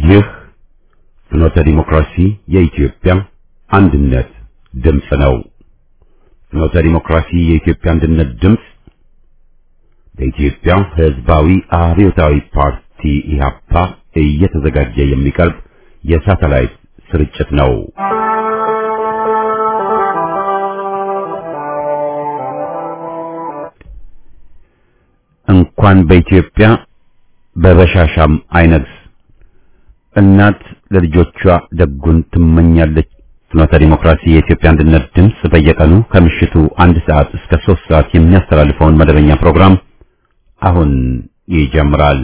ይህ ፍኖተ ዲሞክራሲ የኢትዮጵያ አንድነት ድምፅ ነው። ፍኖተ ዲሞክራሲ የኢትዮጵያ አንድነት ድምፅ በኢትዮጵያ ሕዝባዊ አብዮታዊ ፓርቲ ኢህአፓ እየተዘጋጀ የሚቀርብ የሳተላይት ስርጭት ነው። እንኳን በኢትዮጵያ በበሻሻም አይነግስ እናት ለልጆቿ ደጉን ትመኛለች። ፍኖተ ዲሞክራሲ የኢትዮጵያ አንድነት ድምፅ በየቀኑ ከምሽቱ አንድ ሰዓት እስከ ሶስት ሰዓት የሚያስተላልፈውን መደበኛ ፕሮግራም አሁን ይጀምራል።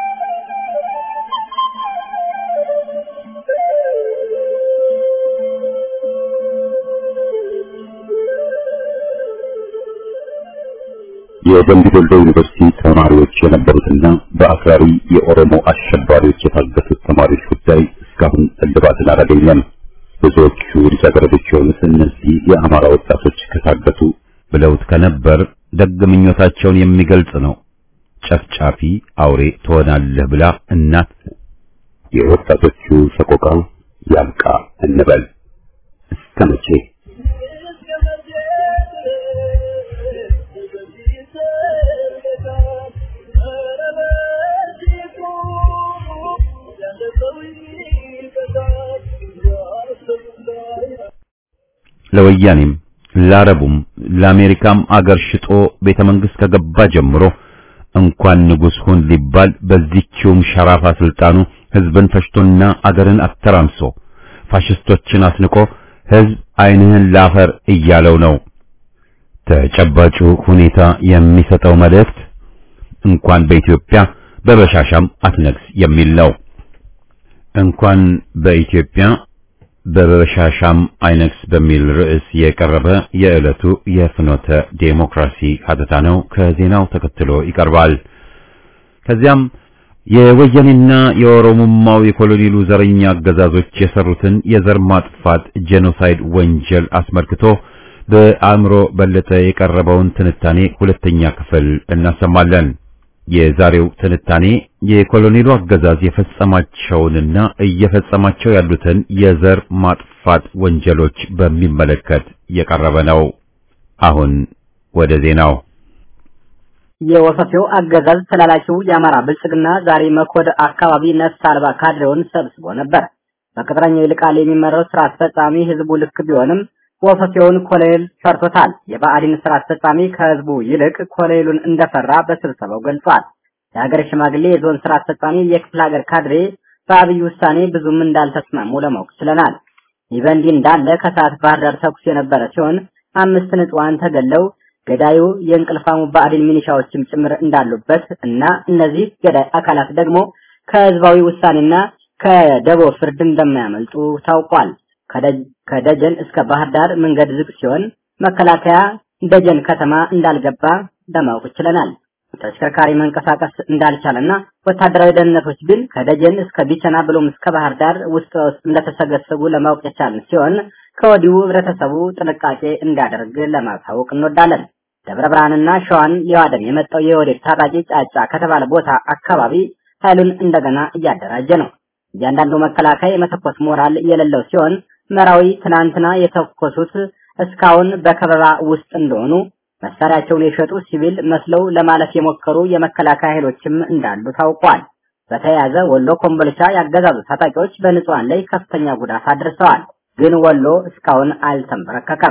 የደምቢ ዶሎ ዩኒቨርሲቲ ተማሪዎች የነበሩትና በአክራሪ የኦሮሞ አሸባሪዎች የታገቱት ተማሪዎች ጉዳይ እስካሁን እልባትን አላገኘም። ብዙዎቹ ልጃገረዶች የሆኑት እነዚህ የአማራ ወጣቶች ከታገቱ ብለውት ከነበር ደግ ምኞታቸውን የሚገልጽ ነው። ጨፍጫፊ አውሬ ትሆናለህ ብላ እናት የወጣቶቹ ሰቆቃ ያብቃ እንበል እስከ መቼ? ለወያኔም ለአረቡም ለአሜሪካም አገር ሽጦ ቤተ መንግሥት ከገባ ጀምሮ እንኳን ንጉሥ ሁን ሊባል በዚህችውም ሸራፋ ስልጣኑ ሕዝብን ፈሽቶና አገርን አተራምሶ ፋሽስቶችን አስንቆ ሕዝብ ዓይንህን ላፈር እያለው ነው። ተጨባጩ ሁኔታ የሚሰጠው መልእክት እንኳን በኢትዮጵያ በበሻሻም አትነግስ የሚል ነው። እንኳን በኢትዮጵያ በበሻሻም አይነግስ በሚል ርዕስ የቀረበ የዕለቱ የፍኖተ ዴሞክራሲ ሀተታ ነው። ከዜናው ተከትሎ ይቀርባል። ከዚያም የወያኔና የኦሮሞማው የኮሎኔሉ ዘረኛ አገዛዞች የሰሩትን የዘር ማጥፋት ጄኖሳይድ ወንጀል አስመልክቶ በአእምሮ በለጠ የቀረበውን ትንታኔ ሁለተኛ ክፍል እናሰማለን። የዛሬው ትንታኔ የኮሎኔሉ አገዛዝ የፈጸማቸውንና እየፈጸማቸው ያሉትን የዘር ማጥፋት ወንጀሎች በሚመለከት የቀረበ ነው። አሁን ወደ ዜናው። የወፈፌው አገዛዝ ተላላኪው የአማራ ብልጽግና ዛሬ መኮድ አካባቢ ነፍስ አልባ ካድሬውን ሰብስቦ ነበር። በቅጥረኛው ይልቃል የሚመራው ስራ አስፈጻሚ ህዝቡ ልክ ቢሆንም ወፈፌውን ኮሎኔል ፈርቶታል። የብአዴን ስራ አስፈጻሚ ከህዝቡ ይልቅ ኮሎኔሉን እንደፈራ በስብሰባው ገልጿል። የሀገር ሽማግሌ፣ የዞን ስራ አስፈጻሚ፣ የክፍለ ሀገር ካድሬ በአብይ ውሳኔ ብዙም እንዳልተስማሙ ለማወቅ ችለናል። ይህ በእንዲህ እንዳለ ከሰዓት ባህር ዳር ተኩስ የነበረ ሲሆን አምስት ንጹሃን ተገለው ገዳዩ የእንቅልፋሙ ብአዴን ሚኒሻዎችም ጭምር እንዳሉበት እና እነዚህ ገዳይ አካላት ደግሞ ከህዝባዊ ውሳኔና ከደቦ ፍርድ እንደማያመልጡ ታውቋል። ከደጀን እስከ ባህር ዳር መንገድ ዝግ ሲሆን መከላከያ ደጀን ከተማ እንዳልገባ ለማወቅ ችለናል። ተሽከርካሪ መንቀሳቀስ እንዳልቻለና ወታደራዊ ደህንነቶች ግን ከደጀን እስከ ቢቸና ብሎም እስከ ባህር ዳር ውስጥ ውስጥ እንደተሰገሰጉ ለማወቅ የቻልን ሲሆን ከወዲሁ ህብረተሰቡ ጥንቃቄ እንዲያደርግ ለማሳወቅ እንወዳለን። ደብረ ብርሃንና ሸዋን ሊዋደም የመጣው የወዴድ ታጣቂ ጫጫ ከተባለ ቦታ አካባቢ ኃይሉን እንደገና እያደራጀ ነው። እያንዳንዱ መከላከያ የመተኮስ ሞራል የሌለው ሲሆን መራዊ ትናንትና የተኮሱት እስካሁን በከበባ ውስጥ እንደሆኑ መሳሪያቸውን የሸጡ ሲቪል መስለው ለማለፍ የሞከሩ የመከላከያ ኃይሎችም እንዳሉ ታውቋል። በተያያዘ ወሎ ኮምቦልቻ ያገዛዙ ታጣቂዎች በንጹሃን ላይ ከፍተኛ ጉዳት አድርሰዋል። ግን ወሎ እስካሁን አልተንበረከከም።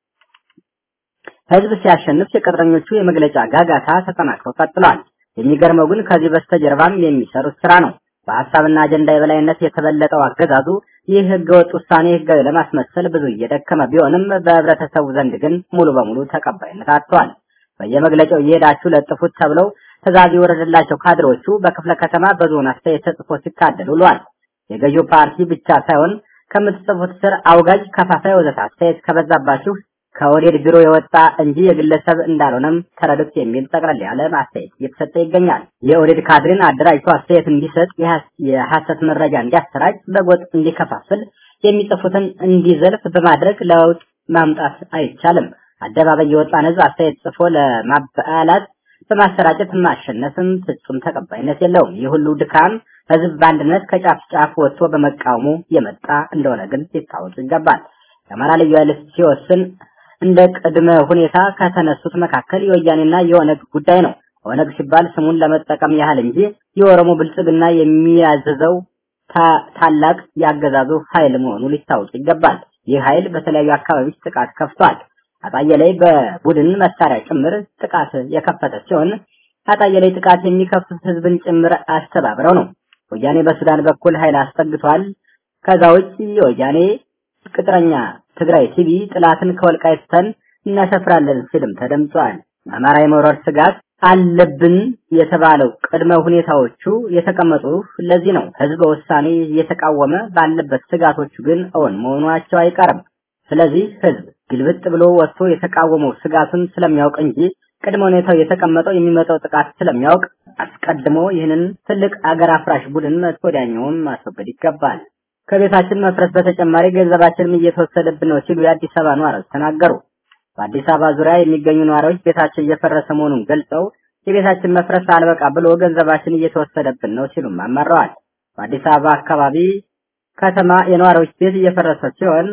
ህዝብ ሲያሸንፍ የቅጥረኞቹ የመግለጫ ጋጋታ ተጠናክሮ ቀጥሏል። የሚገርመው ግን ከዚህ በስተጀርባም የሚሰሩት ስራ ነው። በሀሳብና አጀንዳ የበላይነት የተበለጠው አገዛዙ ይህ ህገወጥ ውሳኔ ህጋዊ ለማስመሰል ብዙ እየደከመ ቢሆንም በህብረተሰቡ ዘንድ ግን ሙሉ በሙሉ ተቀባይነት አጥቷል። በየመግለጫው እየሄዳችሁ ለጥፉት ተብለው ትዕዛዝ የወረደላቸው ካድሬዎቹ በክፍለ ከተማ በዞን አስተያየት ተጽፎ ሲታደል ውሏል። የገዢው ፓርቲ ብቻ ሳይሆን ከምትጽፉት ስር አውጋጅ፣ ከፋፋይ ወዘተ አስተያየት ከበዛባችሁ ከወዴድ ቢሮ የወጣ እንጂ የግለሰብ እንዳልሆነም ተረዱት የሚል ጠቅለል ያለ አስተያየት እየተሰጠ ይገኛል። የኦህዴድ ካድሬን አደራጅቶ አስተያየት እንዲሰጥ፣ የሐሰት መረጃ እንዲያሰራጭ፣ በጎጥ እንዲከፋፍል፣ የሚጽፉትን እንዲዘልፍ በማድረግ ለውጥ ማምጣት አይቻልም። አደባባይ የወጣን ህዝብ አስተያየት ጽፎ ለማባላት በማሰራጨት ማሸነፍም ፍጹም ተቀባይነት የለውም። ይህ ሁሉ ድካም ህዝብ በአንድነት ከጫፍ ጫፍ ወጥቶ በመቃወሙ የመጣ እንደሆነ ግን ሊታወቅ ይገባል። የአማራ ልዩ ኃይል ሲወስን እንደ ቅድመ ሁኔታ ከተነሱት መካከል የወያኔና የኦነግ ጉዳይ ነው። ኦነግ ሲባል ስሙን ለመጠቀም ያህል እንጂ የኦሮሞ ብልጽግና የሚያዘዘው ታላቅ ያገዛዙ ኃይል መሆኑ ሊታወቅ ይገባል። ይህ ኃይል በተለያዩ አካባቢዎች ጥቃት ከፍቷል። አጣዬ ላይ በቡድን መሳሪያ ጭምር ጥቃት የከፈተ ሲሆን አጣዬ ላይ ጥቃት የሚከፍቱት ህዝብን ጭምር አስተባብረው ነው። ወያኔ በሱዳን በኩል ኃይል አስጠግቷል። ከዛ ውጭ የወያኔ ቅጥረኛ ትግራይ ቲቪ ጥላትን ከወልቃይት ተን እናሰፍራለን ሲልም ተደምጧል። አማራ የመውረር ስጋት አለብን የተባለው ቅድመ ሁኔታዎቹ የተቀመጡ ለዚህ ነው። ህዝበ ውሳኔ እየተቃወመ ባለበት ስጋቶቹ ግን እውን መሆናቸው አይቀርም። ስለዚህ ህዝብ ግልብጥ ብሎ ወጥቶ የተቃወመው ስጋቱን ስለሚያውቅ እንጂ ቅድመ ሁኔታው የተቀመጠው የሚመጣው ጥቃት ስለሚያውቅ አስቀድሞ ይህንን ትልቅ አገር አፍራሽ ቡድን ወዲያኛውን ማስወገድ ይገባል። ከቤታችን መፍረስ በተጨማሪ ገንዘባችንም እየተወሰደብን ነው ሲሉ የአዲስ አበባ ነዋሪዎች ተናገሩ። በአዲስ አበባ ዙሪያ የሚገኙ ነዋሪዎች ቤታቸው እየፈረሰ መሆኑን ገልጸው የቤታችን መፍረስ አልበቃ ብሎ ገንዘባችን እየተወሰደብን ነው ሲሉም አማረዋል። በአዲስ አበባ አካባቢ ከተማ የነዋሪዎች ቤት እየፈረሰ ሲሆን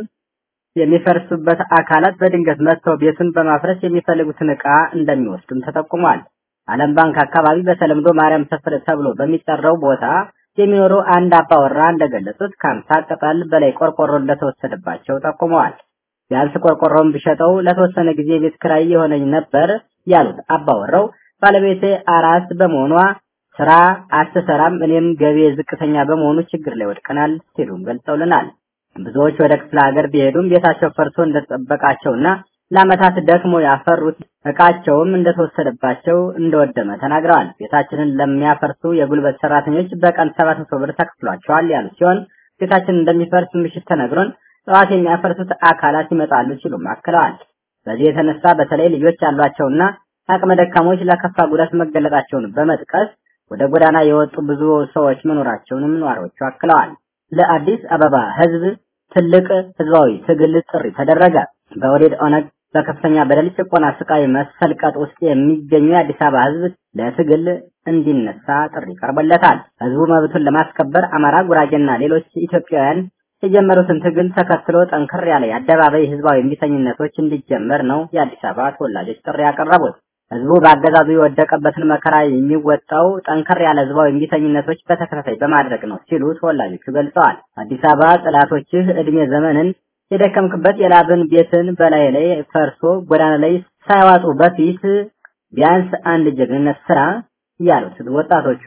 የሚፈርሱበት አካላት በድንገት መጥተው ቤቱን በማፍረስ የሚፈልጉትን ዕቃ እንደሚወስዱም ተጠቁሟል። ዓለም ባንክ አካባቢ በተለምዶ ማርያም ሰፈር ተብሎ በሚጠራው ቦታ የሚኖሩ አንድ አባወራ እንደገለጹት ከአምሳ ቅጠል በላይ ቆርቆሮ እንደተወሰደባቸው ጠቁመዋል። ቢያንስ ቆርቆሮውን ቢሸጠው ለተወሰነ ጊዜ ቤት ክራይ የሆነኝ ነበር ያሉት አባወራው ባለቤቴ አራስ በመሆኗ ስራ አትሰራም፣ እኔም ገቢ ዝቅተኛ በመሆኑ ችግር ላይ ወድቀናል ሲሉም ገልጸውልናል። ብዙዎች ወደ ክፍለ ሀገር ቢሄዱም ቤታቸው ፈርሶ እንደተጠበቃቸውና ለዓመታት ደክሞ ያፈሩት እቃቸውም እንደተወሰደባቸው እንደወደመ ተናግረዋል። ቤታችንን ለሚያፈርሱ የጉልበት ሰራተኞች በቀን ሰባት መቶ ብር ተከፍሏቸዋል ያሉ ሲሆን ቤታችን እንደሚፈርስ ምሽት ተነግሮን ጠዋት የሚያፈርሱት አካላት ይመጣሉ ሲሉም አክለዋል። በዚህ የተነሳ በተለይ ልጆች ያሏቸውና አቅመ ደካሞች ለከፋ ጉዳት መገለጣቸውን በመጥቀስ ወደ ጎዳና የወጡ ብዙ ሰዎች መኖራቸውንም ነዋሪዎቹ አክለዋል። ለአዲስ አበባ ህዝብ ትልቅ ህዝባዊ ትግል ጥሪ ተደረገ። በወዴድ ኦነግ በከፍተኛ በደል፣ ጭቆና፣ ስቃይ መሰልቀጥ ውስጥ የሚገኙ የአዲስ አበባ ህዝብ ለትግል እንዲነሳ ጥሪ ቀርቦለታል። ህዝቡ መብቱን ለማስከበር አማራ፣ ጉራጌና ሌሎች ኢትዮጵያውያን የጀመሩትን ትግል ተከትሎ ጠንከር ያለ የአደባባይ ህዝባዊ እምቢተኝነቶች እንዲጀመር ነው የአዲስ አበባ ተወላጆች ጥሪ ያቀረቡት። ህዝቡ በአገዛዙ የወደቀበትን መከራ የሚወጣው ጠንከር ያለ ህዝባዊ እምቢተኝነቶች በተከታታይ በማድረግ ነው ሲሉ ተወላጆቹ ገልጸዋል። አዲስ አበባ ጠላቶችህ እድሜ ዘመንን የደከምክበት የላብን ቤትን በላይ ላይ ፈርሶ ጎዳና ላይ ሳይዋጡ በፊት ቢያንስ አንድ ጀግንነት ስራ ያሉት ወጣቶቹ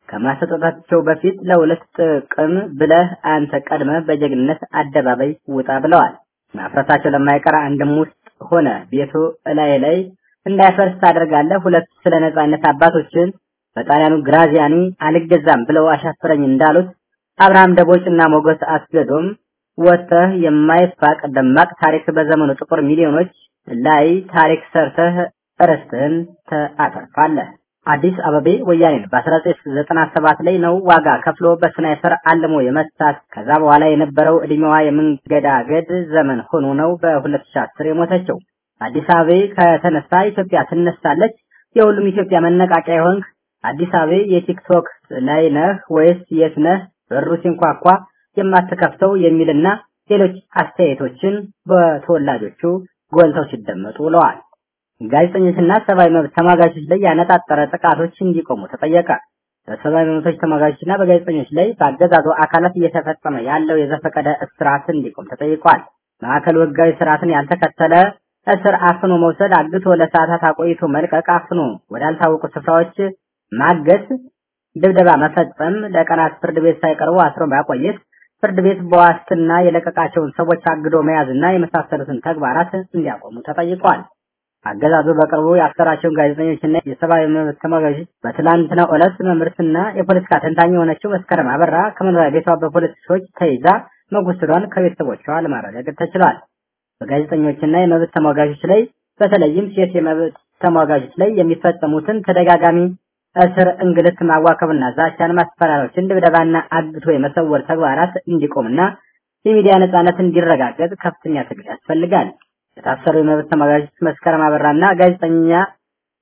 ከማሰጠታቸው በፊት ለሁለት ጥቅም ብለህ አንተ ቀድመ በጀግንነት አደባባይ ውጣ ብለዋል። ማፍረሳቸው ለማይቀር አንድም ውስጥ ሆነ ቤቱ እላይ ላይ እንዳይፈርስ ታደርጋለህ። ሁለት ስለ ነጻነት አባቶችን በጣሊያኑ ግራዚያኒ አልገዛም ብለው አሻፈረኝ እንዳሉት አብርሃም ደቦጭና ሞገስ አስገዶም ወጥተህ የማይፋቅ ደማቅ ታሪክ በዘመኑ ጥቁር ሚሊዮኖች ላይ ታሪክ ሰርተህ ርስትህን ታተርፋለህ። አዲስ አበቤ ወያኔን በ1997 ላይ ነው ዋጋ ከፍሎ በስናይፐር አልሞ የመታት። ከዛ በኋላ የነበረው እድሜዋ የመንገዳገድ ዘመን ሆኖ ነው በ2010 የሞተችው። አዲስ አበቤ ከተነሳ ኢትዮጵያ ትነሳለች። የሁሉም ኢትዮጵያ መነቃቂያ የሆንክ አዲስ አበቤ የቲክቶክ ላይ ነህ ወይስ የት ነህ? በሩ ሲንኳኳ የማትከፍተው የሚልና ሌሎች አስተያየቶችን በተወላጆቹ ጎልተው ሲደመጡ ውለዋል። ጋዜጠኞችና ሰብአዊ መብት ተሟጋቾች ላይ ያነጣጠረ ጥቃቶች እንዲቆሙ ተጠየቀ። በሰብአዊ መብቶች ተሟጋቾችና በጋዜጠኞች ላይ በአገዛዙ አካላት እየተፈጸመ ያለው የዘፈቀደ እስራት እንዲቆም ተጠይቋል። ማዕከሉ ህጋዊ ስርዓትን ያልተከተለ እስር አፍኖ መውሰድ፣ አግቶ ለሰዓታት አቆይቶ መልቀቅ፣ አፍኖ ወዳልታወቁ ስፍራዎች ማገት፣ ድብደባ መፈጸም፣ ለቀናት ፍርድ ቤት ሳይቀርቡ አስሮ ማቆየት፣ ፍርድ ቤት በዋስትና የለቀቃቸውን ሰዎች አግዶ መያዝና የመሳሰሉትን ተግባራት እንዲያቆሙ ተጠይቋል። አገዛዙ በቅርቡ ያሰራቸውን ጋዜጠኞችና የሰብአዊ መብት ተሟጋቾች በትላንትናው ዕለት መምህርትና የፖለቲካ ተንታኝ የሆነችው መስከረም አበራ ከመኖሪያ ቤቷ በፖለቲኮች ተይዛ መወሰዷን ከቤተሰቦቿ ለማረጋገጥ ተችሏል። በጋዜጠኞችና የመብት ተሟጋቾች ላይ በተለይም ሴት የመብት ተሟጋቾች ላይ የሚፈጸሙትን ተደጋጋሚ እስር፣ እንግልት፣ ማዋከብና ዛቻን፣ ማስፈራሪያዎችን፣ ድብደባና አግቶ የመሰወር ተግባራት እንዲቆምና የሚዲያ ነጻነት እንዲረጋገጥ ከፍተኛ ትግል ያስፈልጋል። የታሰሩ የመብት ተሟጋቾች መስከረም አበራና ጋዜጠኛ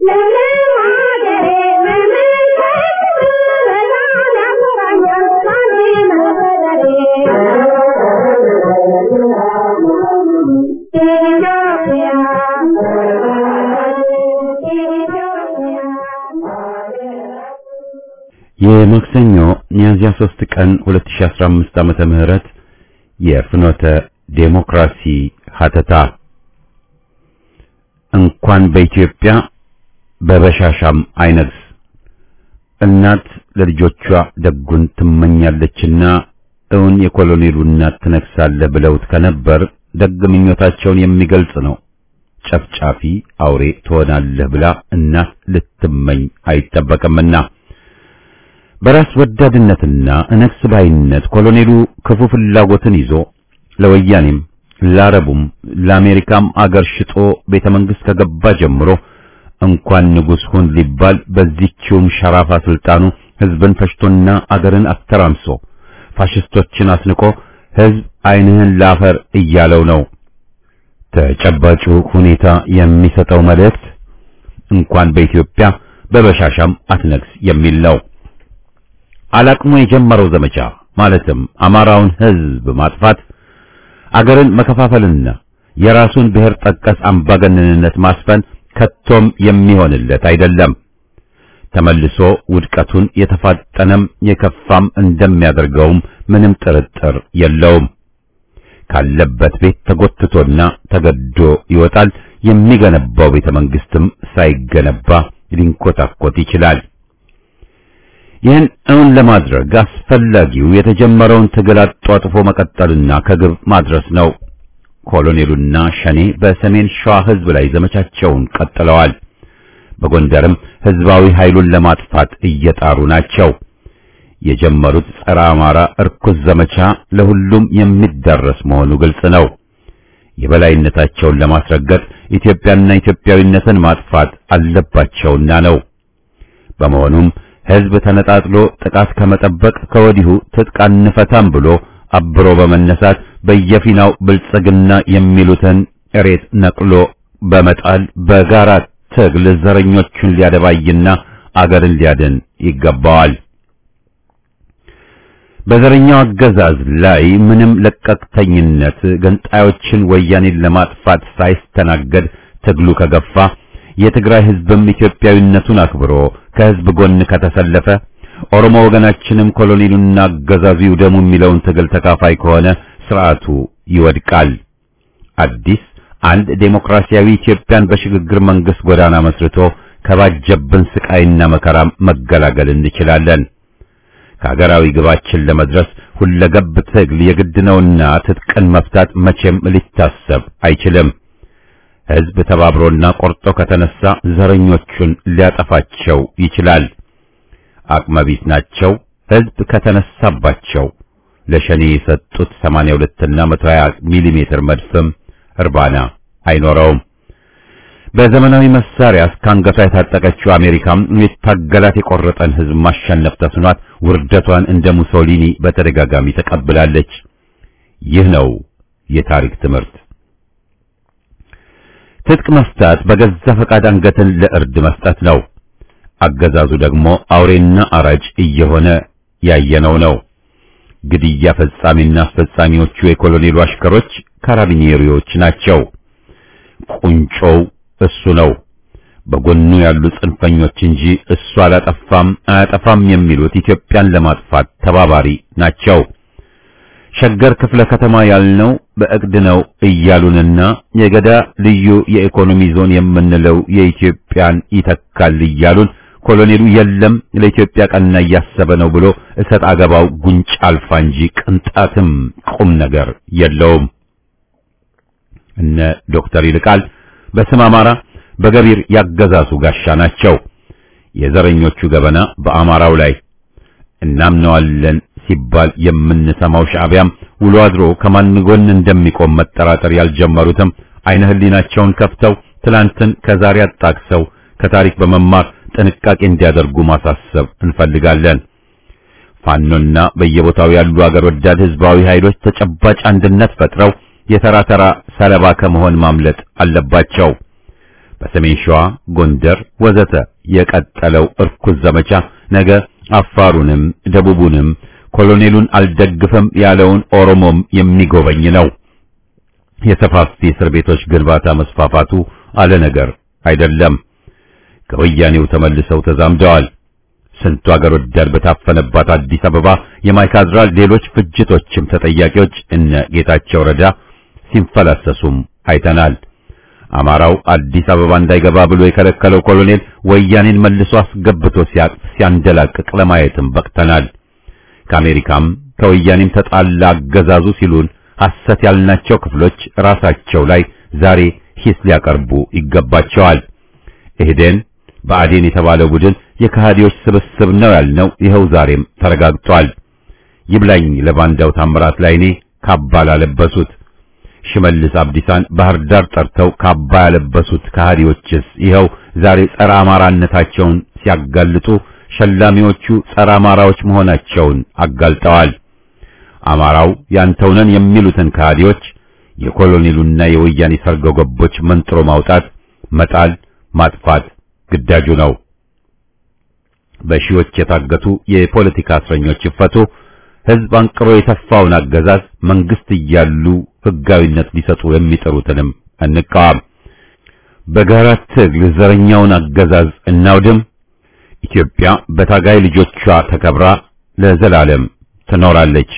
የማክሰኞ ሚያዝያ 3 ቀን 2015 ዓመተ ምህረት የፍኖተ ዴሞክራሲ ሀተታ እንኳን በኢትዮጵያ በበሻሻም አይነግስ እናት ለልጆቿ ደጉን ትመኛለችና እውን የኮሎኔሉ እናት ትነግሳለህ ብለውት ከነበር ደግ ምኞታቸውን የሚገልጽ ነው። ጨፍጫፊ አውሬ ትሆናለህ ብላ እናት ልትመኝ አይጠበቅምና በራስ ወዳድነትና እነግስ ባይነት ኮሎኔሉ ክፉ ፍላጎትን ይዞ ለወያኔም ለአረቡም ለአሜሪካም አገር ሽጦ ቤተ መንግሥት ከገባ ጀምሮ እንኳን ንጉሥ ሁን ሊባል በዚህችውም ሸራፋ ስልጣኑ ሕዝብን ፈሽቶና አገርን አተራምሶ ፋሽስቶችን አስንቆ ሕዝብ ዓይንህን ላፈር እያለው ነው። ተጨባጩ ሁኔታ የሚሰጠው መልእክት እንኳን በኢትዮጵያ በበሻሻም አትነግስ የሚል ነው። አላቅሞ የጀመረው ዘመቻ ማለትም አማራውን ሕዝብ ማጥፋት፣ አገርን መከፋፈልና የራሱን ብሔር ጠቀስ አምባገነንነት ማስፈን ከቶም የሚሆንለት አይደለም። ተመልሶ ውድቀቱን የተፋጠነም የከፋም እንደሚያደርገውም ምንም ጥርጥር የለውም። ካለበት ቤት ተጎትቶና ተገዶ ይወጣል። የሚገነባው ቤተ መንግስትም ሳይገነባ ሊንኮታኮት ይችላል። ይህን እውን ለማድረግ አስፈላጊው የተጀመረውን ትግል አጧጥፎ መቀጠልና ከግብ ማድረስ ነው። ኮሎኔሉና ሸኔ በሰሜን ሸዋ ሕዝብ ላይ ዘመቻቸውን ቀጥለዋል። በጎንደርም ሕዝባዊ ኃይሉን ለማጥፋት እየጣሩ ናቸው። የጀመሩት ጸረ አማራ እርኩስ ዘመቻ ለሁሉም የሚዳረስ መሆኑ ግልጽ ነው። የበላይነታቸውን ለማስረገጥ ኢትዮጵያና ኢትዮጵያዊነትን ማጥፋት አለባቸውና ነው። በመሆኑም ሕዝብ ተነጣጥሎ ጥቃት ከመጠበቅ ከወዲሁ ትጥቅ አንፈታም ብሎ አብሮ በመነሳት በየፊናው ብልጽግና የሚሉትን እሬት ነቅሎ በመጣል በጋራ ትግል ዘረኞቹን ሊያደባይና አገርን ሊያድን ይገባዋል። በዘረኛው አገዛዝ ላይ ምንም ለቀቅተኝነት ገንጣዮችን ወያኔን ለማጥፋት ሳይስተናገድ ትግሉ ከገፋ የትግራይ ሕዝብም ኢትዮጵያዊነቱን አክብሮ ከሕዝብ ጎን ከተሰለፈ ኦሮሞ ወገናችንም ኮሎኔሉና አገዛዙ ይውደሙ የሚለውን ትግል ተካፋይ ከሆነ ስርዓቱ ይወድቃል። አዲስ አንድ ዴሞክራሲያዊ ኢትዮጵያን በሽግግር መንግስት ጎዳና መስርቶ ከባጀብን ስቃይና መከራ መገላገል እንችላለን። ከሀገራዊ ግባችን ለመድረስ ሁለገብ ትግል የግድ ነውና ትጥቅን መፍታት መቼም ሊታሰብ አይችልም። ሕዝብ ተባብሮና ቆርጦ ከተነሳ ዘረኞቹን ሊያጠፋቸው ይችላል። አቅመቢት ናቸው። ሕዝብ ከተነሳባቸው ለሸኔ የሰጡት 82 እና 120 ሚሊ ሜትር መድፍም እርባና አይኖረውም። በዘመናዊ መሳሪያ እስከ አንገቷ የታጠቀችው አሜሪካም የታገላት የቆረጠን ሕዝብ ማሸነፍ ተስኗት ውርደቷን እንደ ሙሶሊኒ በተደጋጋሚ ተቀብላለች። ይህ ነው የታሪክ ትምህርት። ትጥቅ መፍታት በገዛ ፈቃድ አንገትን ለእርድ መስጠት ነው። አገዛዙ ደግሞ አውሬና አራጅ እየሆነ ያየነው ነው። ግድያ ፈጻሚና አስፈጻሚዎቹ የኮሎኔሉ አሽከሮች ካራቢኔሪዎች ናቸው። ቁንጮው እሱ ነው። በጎኑ ያሉ ጽንፈኞች እንጂ እሱ አላጠፋም አያጠፋም የሚሉት ኢትዮጵያን ለማጥፋት ተባባሪ ናቸው። ሸገር ክፍለ ከተማ ያልነው በእቅድ ነው እያሉንና የገዳ ልዩ የኢኮኖሚ ዞን የምንለው የኢትዮጵያን ይተካል እያሉን ኮሎኔሉ የለም ለኢትዮጵያ ቀና እያሰበ ነው ብሎ እሰጥ አገባው ጉንጭ አልፋ እንጂ ቅንጣትም ቁም ነገር የለውም። እነ ዶክተር ይልቃል በስም አማራ በገቢር ያገዛዙ ጋሻ ናቸው። የዘረኞቹ ገበና በአማራው ላይ እናምነዋለን ሲባል የምንሰማው ሻዕቢያም ውሎ አድሮ ከማን ጎን እንደሚቆም መጠራጠር ያልጀመሩትም አይነ ህሊናቸውን ከፍተው ትላንትን ከዛሬ አጣቅሰው ከታሪክ በመማር ጥንቃቄ እንዲያደርጉ ማሳሰብ እንፈልጋለን። ፋኖና በየቦታው ያሉ አገር ወዳድ ህዝባዊ ኃይሎች ተጨባጭ አንድነት ፈጥረው የተራ ተራ ሰለባ ከመሆን ማምለጥ አለባቸው። በሰሜን ሸዋ፣ ጎንደር ወዘተ የቀጠለው እርኩስ ዘመቻ ነገ አፋሩንም ደቡቡንም ኮሎኔሉን አልደግፈም ያለውን ኦሮሞም የሚጎበኝ ነው። የሰፋፊ እስር ቤቶች ግንባታ መስፋፋቱ አለ ነገር አይደለም። ከወያኔው ተመልሰው ተዛምደዋል። ስንቱ አገር ወዳድ በታፈነባት አዲስ አበባ የማይካድራ ሌሎች ፍጅቶችም ተጠያቂዎች እነ ጌታቸው ረዳ ሲንፈላሰሱም አይተናል። አማራው አዲስ አበባ እንዳይገባ ብሎ የከለከለው ኮሎኔል ወያኔን መልሶ አስገብቶ ሲያቅፍ ሲያንደላቅቅ ለማየትም በቅተናል። ከአሜሪካም ከወያኔም ተጣላ አገዛዙ ሲሉን ሐሰት ያልናቸው ክፍሎች ራሳቸው ላይ ዛሬ ሂስ ሊያቀርቡ ይገባቸዋል። ኢህዴን ብአዴን የተባለው ቡድን የከሃዲዎች ስብስብ ነው ያልነው ይኸው ዛሬም ተረጋግጧል። ይብላኝ ለባንዳው ታምራት ላይኔ ካባ ላለበሱት ሽመልስ አብዲሳን ባህር ዳር ጠርተው ካባ ያለበሱት ከሃዲዎችስ ይኸው ዛሬ ጸረ አማራነታቸውን ሲያጋልጡ ሸላሚዎቹ ጸረ አማራዎች መሆናቸውን አጋልጠዋል። አማራው ያንተው ነን የሚሉትን ከሃዲዎች የኮሎኔሉና የወያኔ ሰርጎ ገቦች መንጥሮ ማውጣት፣ መጣል፣ ማጥፋት ግዳጁ ነው። በሺዎች የታገቱ የፖለቲካ እስረኞች ይፈቱ። ሕዝብ አንቅሮ የተፋውን አገዛዝ መንግስት እያሉ ሕጋዊነት ሊሰጡ የሚጥሩትንም እንቃወም። በጋራ ትግል ዘረኛውን አገዛዝ እናውድም። ኢትዮጵያ በታጋይ ልጆቿ ተከብራ ለዘላለም ትኖራለች።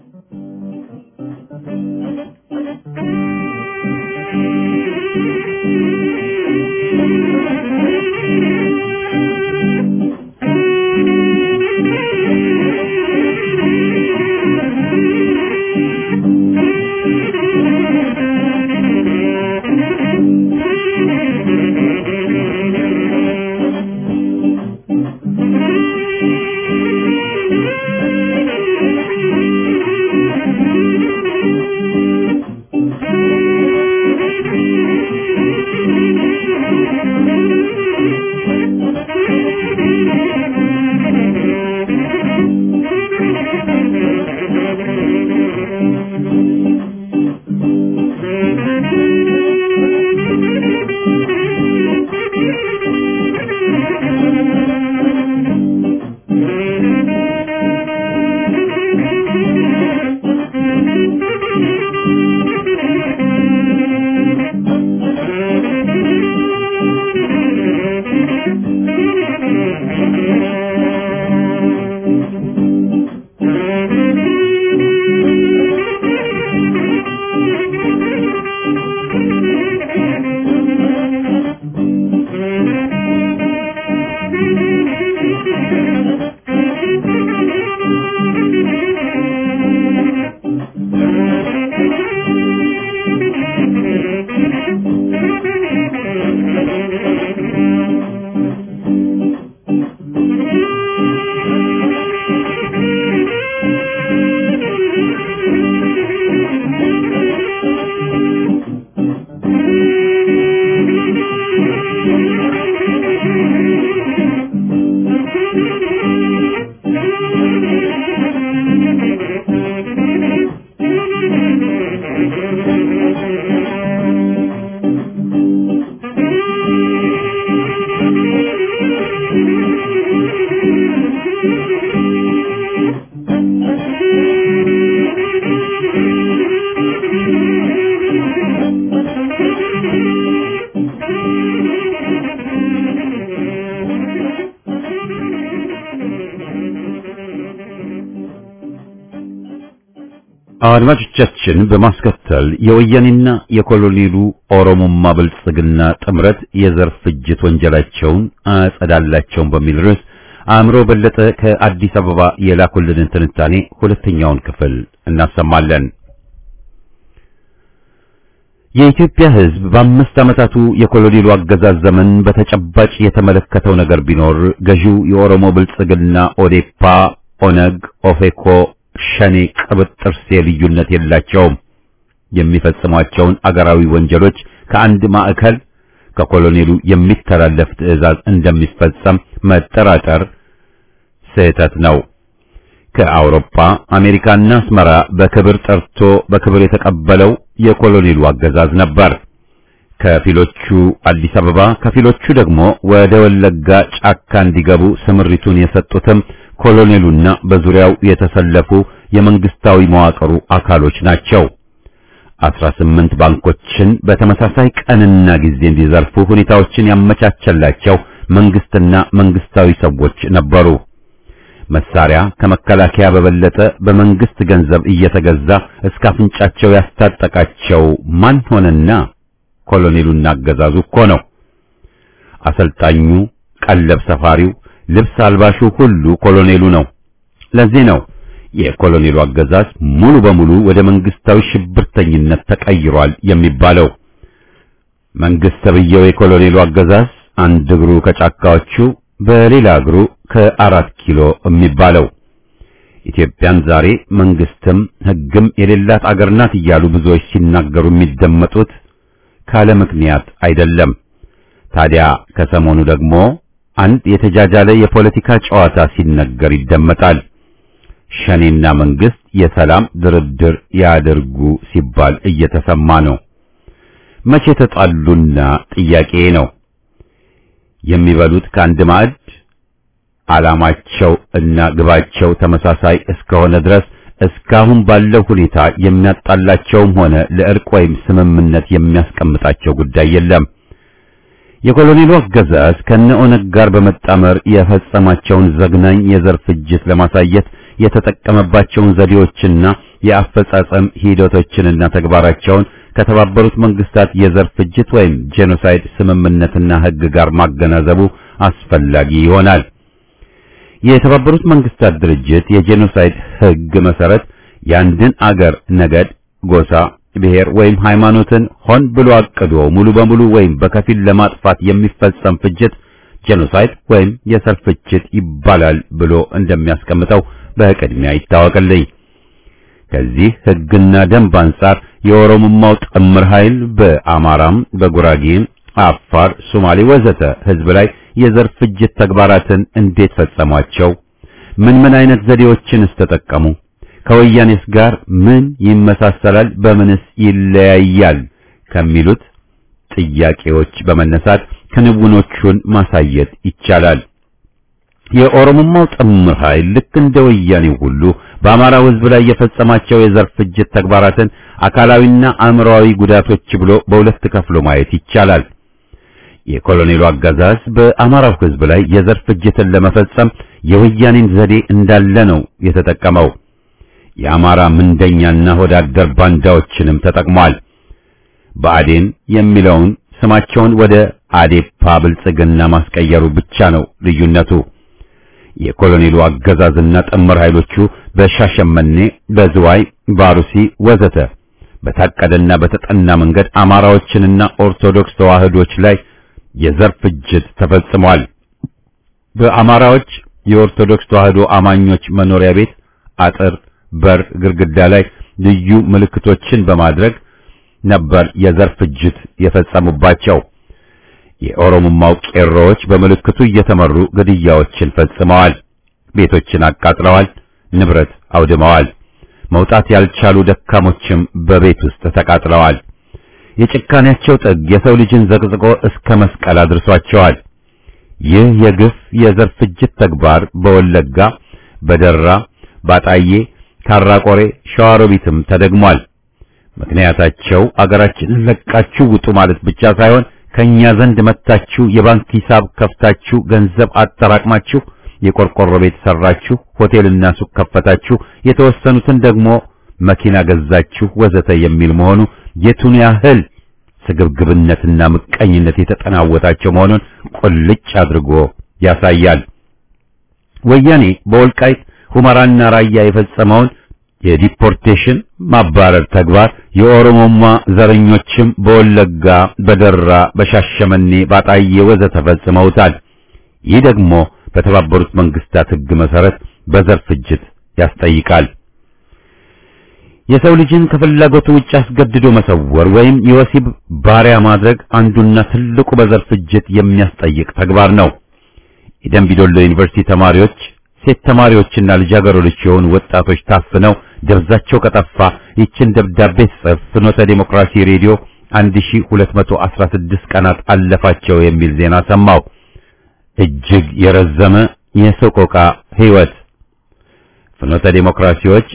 አድማጮቻችን በማስከተል የወያኔና የኮሎኔሉ ኦሮሞማ ብልጽግና ጥምረት የዘር ፍጅት ወንጀላቸውን አጸዳላቸውን በሚል ርዕስ አእምሮ በለጠ ከአዲስ አበባ የላኩልንን ትንታኔ ሁለተኛውን ክፍል እናሰማለን። የኢትዮጵያ ሕዝብ በአምስት ዓመታቱ የኮሎኔሉ አገዛዝ ዘመን በተጨባጭ የተመለከተው ነገር ቢኖር ገዢው የኦሮሞ ብልጽግና ኦዴፓ፣ ኦነግ፣ ኦፌኮ ሸኔ ቅብጥርሴ ልዩነት የላቸውም። የሚፈጽሟቸውን አገራዊ ወንጀሎች ከአንድ ማዕከል ከኮሎኔሉ የሚተላለፍ ትዕዛዝ እንደሚፈጸም መጠራጠር ስህተት ነው። ከአውሮፓ አሜሪካና አስመራ በክብር ጠርቶ በክብር የተቀበለው የኮሎኔሉ አገዛዝ ነበር። ከፊሎቹ አዲስ አበባ ከፊሎቹ ደግሞ ወደ ወለጋ ጫካ እንዲገቡ ስምሪቱን የሰጡትም ኮሎኔሉና በዙሪያው የተሰለፉ የመንግስታዊ መዋቅሩ አካሎች ናቸው። አስራ ስምንት ባንኮችን በተመሳሳይ ቀንና ጊዜ እንዲዘርፉ ሁኔታዎችን ያመቻቸላቸው መንግስትና መንግስታዊ ሰዎች ነበሩ። መሳሪያ ከመከላከያ በበለጠ በመንግስት ገንዘብ እየተገዛ እስከ አፍንጫቸው ያስታጠቃቸው ማን ሆነና ኮሎኔሉና አገዛዙ እኮ ነው። አሰልጣኙ፣ ቀለብ ሰፋሪው፣ ልብስ አልባሹ ሁሉ ኮሎኔሉ ነው። ለዚህ ነው የኮሎኔሉ አገዛዝ ሙሉ በሙሉ ወደ መንግስታዊ ሽብርተኝነት ተቀይሯል የሚባለው። መንግስት ተብዬው የኮሎኔሉ አገዛዝ አንድ እግሩ ከጫካዎቹ በሌላ እግሩ ከአራት ኪሎ የሚባለው ኢትዮጵያን ዛሬ መንግስትም ሕግም የሌላት አገር ናት እያሉ ብዙዎች ሲናገሩ የሚደመጡት ካለ ምክንያት አይደለም። ታዲያ ከሰሞኑ ደግሞ አንድ የተጃጃለ የፖለቲካ ጨዋታ ሲነገር ይደመጣል። ሸኔና መንግስት የሰላም ድርድር ያደርጉ ሲባል እየተሰማ ነው። መቼ ተጣሉና ጥያቄ ነው። የሚበሉት ከአንድ ማዕድ ዓላማቸው እና ግባቸው ተመሳሳይ እስከሆነ ድረስ እስካሁን ባለው ሁኔታ የሚያጣላቸውም ሆነ ለእርቅ ወይም ስምምነት የሚያስቀምጣቸው ጉዳይ የለም። የኮሎኔሉ አገዛዝ ከነ ኦነግ ጋር በመጣመር የፈጸማቸውን ዘግናኝ የዘር ፍጅት ለማሳየት የተጠቀመባቸውን ዘዴዎችና የአፈጻጸም ሂደቶችንና ተግባራቸውን ከተባበሩት መንግስታት የዘር ፍጅት ወይም ጄኖሳይድ ስምምነትና ሕግ ጋር ማገናዘቡ አስፈላጊ ይሆናል። የተባበሩት መንግስታት ድርጅት የጄኖሳይድ ሕግ መሰረት የአንድን አገር ነገድ፣ ጎሳ፣ ብሔር ወይም ሃይማኖትን ሆን ብሎ አቅዶ ሙሉ በሙሉ ወይም በከፊል ለማጥፋት የሚፈጸም ፍጅት ጄኖሳይድ ወይም የዘር ፍጅት ይባላል ብሎ እንደሚያስቀምጠው በቅድሚያ ይታወቅልኝ። ከዚህ ሕግና ደንብ አንጻር የኦሮሞማው ጥምር ኃይል በአማራም፣ በጉራጌም፣ አፋር፣ ሶማሌ ወዘተ ህዝብ ላይ የዘር ፍጅት ተግባራትን እንዴት ፈጸሟቸው? ምን ምን አይነት ዘዴዎችንስ ተጠቀሙ? ከወያኔስ ጋር ምን ይመሳሰላል? በምንስ ይለያያል? ከሚሉት ጥያቄዎች በመነሳት ክንውኖቹን ማሳየት ይቻላል። የኦሮሞማው ጥምር ኃይል ልክ እንደ ወያኔው ሁሉ በአማራው ህዝብ ላይ የፈጸማቸው የዘር ፍጅት ተግባራትን አካላዊና አእምሮአዊ ጉዳቶች ብሎ በሁለት ከፍሎ ማየት ይቻላል። የኮሎኔሉ አገዛዝ በአማራው ህዝብ ላይ የዘር ፍጅትን ለመፈጸም የወያኔን ዘዴ እንዳለ ነው የተጠቀመው። የአማራ ምንደኛና ሆዳደር ባንዳዎችንም ተጠቅሟል። ብአዴን የሚለውን ስማቸውን ወደ አዴፓ ብልጽግና ማስቀየሩ ብቻ ነው ልዩነቱ። የኮሎኔሉ አገዛዝና ጥምር ኃይሎቹ በሻሸመኔ፣ በዝዋይ፣ ባሩሲ ወዘተ በታቀደና በተጠና መንገድ አማራዎችንና ኦርቶዶክስ ተዋህዶች ላይ የዘር ፍጅት ተፈጽሟል። በአማራዎች የኦርቶዶክስ ተዋህዶ አማኞች መኖሪያ ቤት አጥር፣ በር፣ ግድግዳ ላይ ልዩ ምልክቶችን በማድረግ ነበር የዘር ፍጅት የፈጸሙባቸው። የኦሮሞማው ቄሮዎች በምልክቱ እየተመሩ ግድያዎችን ፈጽመዋል። ቤቶችን አቃጥለዋል፣ ንብረት አውድመዋል። መውጣት ያልቻሉ ደካሞችም በቤት ውስጥ ተቃጥለዋል። የጭካኔያቸው ጥግ የሰው ልጅን ዘቅዝቆ እስከ መስቀል አድርሷቸዋል። ይህ የግፍ የዘር ፍጅት ተግባር በወለጋ፣ በደራ፣ ባጣዬ፣ ካራቆሬ፣ ሸዋሮቢትም ተደግሟል። ምክንያታቸው አገራችንን ለቃችሁ ውጡ ማለት ብቻ ሳይሆን ከኛ ዘንድ መጥታችሁ የባንክ ሂሳብ ከፍታችሁ ገንዘብ አጠራቅማችሁ የቆርቆሮ ቤት ሰራችሁ፣ ሆቴልና ሱቅ ከፈታችሁ፣ የተወሰኑትን ደግሞ መኪና ገዛችሁ ወዘተ የሚል መሆኑ የቱን ያህል ስግብግብነትና ምቀኝነት የተጠናወታቸው መሆኑን ቁልጭ አድርጎ ያሳያል። ወያኔ በወልቃይት ሁመራና ራያ የፈጸመውን የዲፖርቴሽን ማባረር ተግባር የኦሮሞማ ዘረኞችም በወለጋ፣ በደራ፣ በሻሸመኔ፣ ባጣዬ ወዘተ ፈጽመውታል። ይህ ደግሞ በተባበሩት መንግስታት ሕግ መሰረት በዘር ፍጅት ያስጠይቃል። የሰው ልጅን ከፍላጎቱ ውጭ አስገድዶ መሰወር ወይም የወሲብ ባሪያ ማድረግ አንዱና ትልቁ በዘር ፍጅት የሚያስጠይቅ ተግባር ነው። የደምቢዶሎ ዩኒቨርሲቲ ተማሪዎች ሴት ተማሪዎችና ልጃገረዶች የሆኑ ወጣቶች ታፍነው ደብዛቸው ከጠፋ ይችን ደብዳቤ ጽፍ ፍኖተ ዴሞክራሲ ሬዲዮ 1216 ቀናት አለፋቸው የሚል ዜና ሰማው። እጅግ የረዘመ የሰቆቃ ሕይወት። ፍኖተ ዴሞክራሲዎች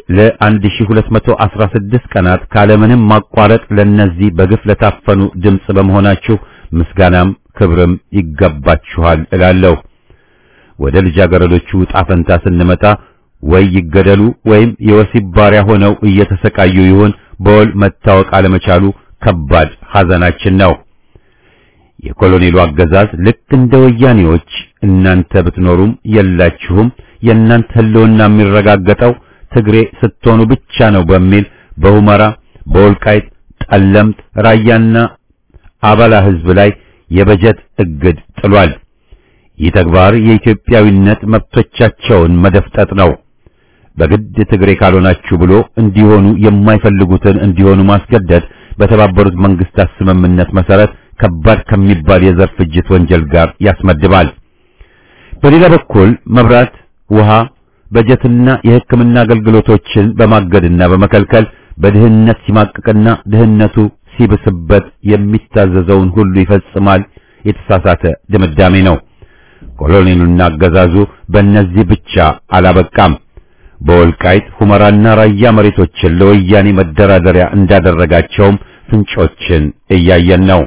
ለ1216 ቀናት ካለምንም ማቋረጥ ለነዚህ በግፍ ለታፈኑ ድምፅ በመሆናችሁ ምስጋናም ክብርም ይገባችኋል እላለሁ። ወደ ልጃገረዶቹ ዕጣ ፈንታ ስንመጣ ወይ ይገደሉ ወይም የወሲብ ባሪያ ሆነው እየተሰቃዩ ይሁን በወል መታወቅ አለመቻሉ ከባድ ሐዘናችን ነው። የኮሎኔሉ አገዛዝ ልክ እንደ ወያኔዎች እናንተ ብትኖሩም የላችሁም የእናንተ ሕልውና የሚረጋገጠው ትግሬ ስትሆኑ ብቻ ነው በሚል በሁመራ፣ በወልቃይት፣ ጠለምት፣ ራያና አባላ ሕዝብ ላይ የበጀት እግድ ጥሏል። ይህ ተግባር የኢትዮጵያዊነት መብቶቻቸውን መደፍጠጥ ነው። በግድ ትግሬ ካልሆናችሁ ብሎ እንዲሆኑ የማይፈልጉትን እንዲሆኑ ማስገደድ በተባበሩት መንግስታት ስምምነት መሰረት ከባድ ከሚባል የዘር ፍጅት ወንጀል ጋር ያስመድባል። በሌላ በኩል መብራት፣ ውሃ፣ በጀትና የሕክምና አገልግሎቶችን በማገድና በመከልከል በድህነት ሲማቅቅና ድህነቱ ሲብስበት የሚታዘዘውን ሁሉ ይፈጽማል። የተሳሳተ ድምዳሜ ነው። ኮሎኔሉና አገዛዙ በእነዚህ ብቻ አላበቃም። በወልቃይት ሁመራና ራያ መሬቶችን ለወያኔ መደራደሪያ እንዳደረጋቸውም ፍንጮችን እያየን ነው።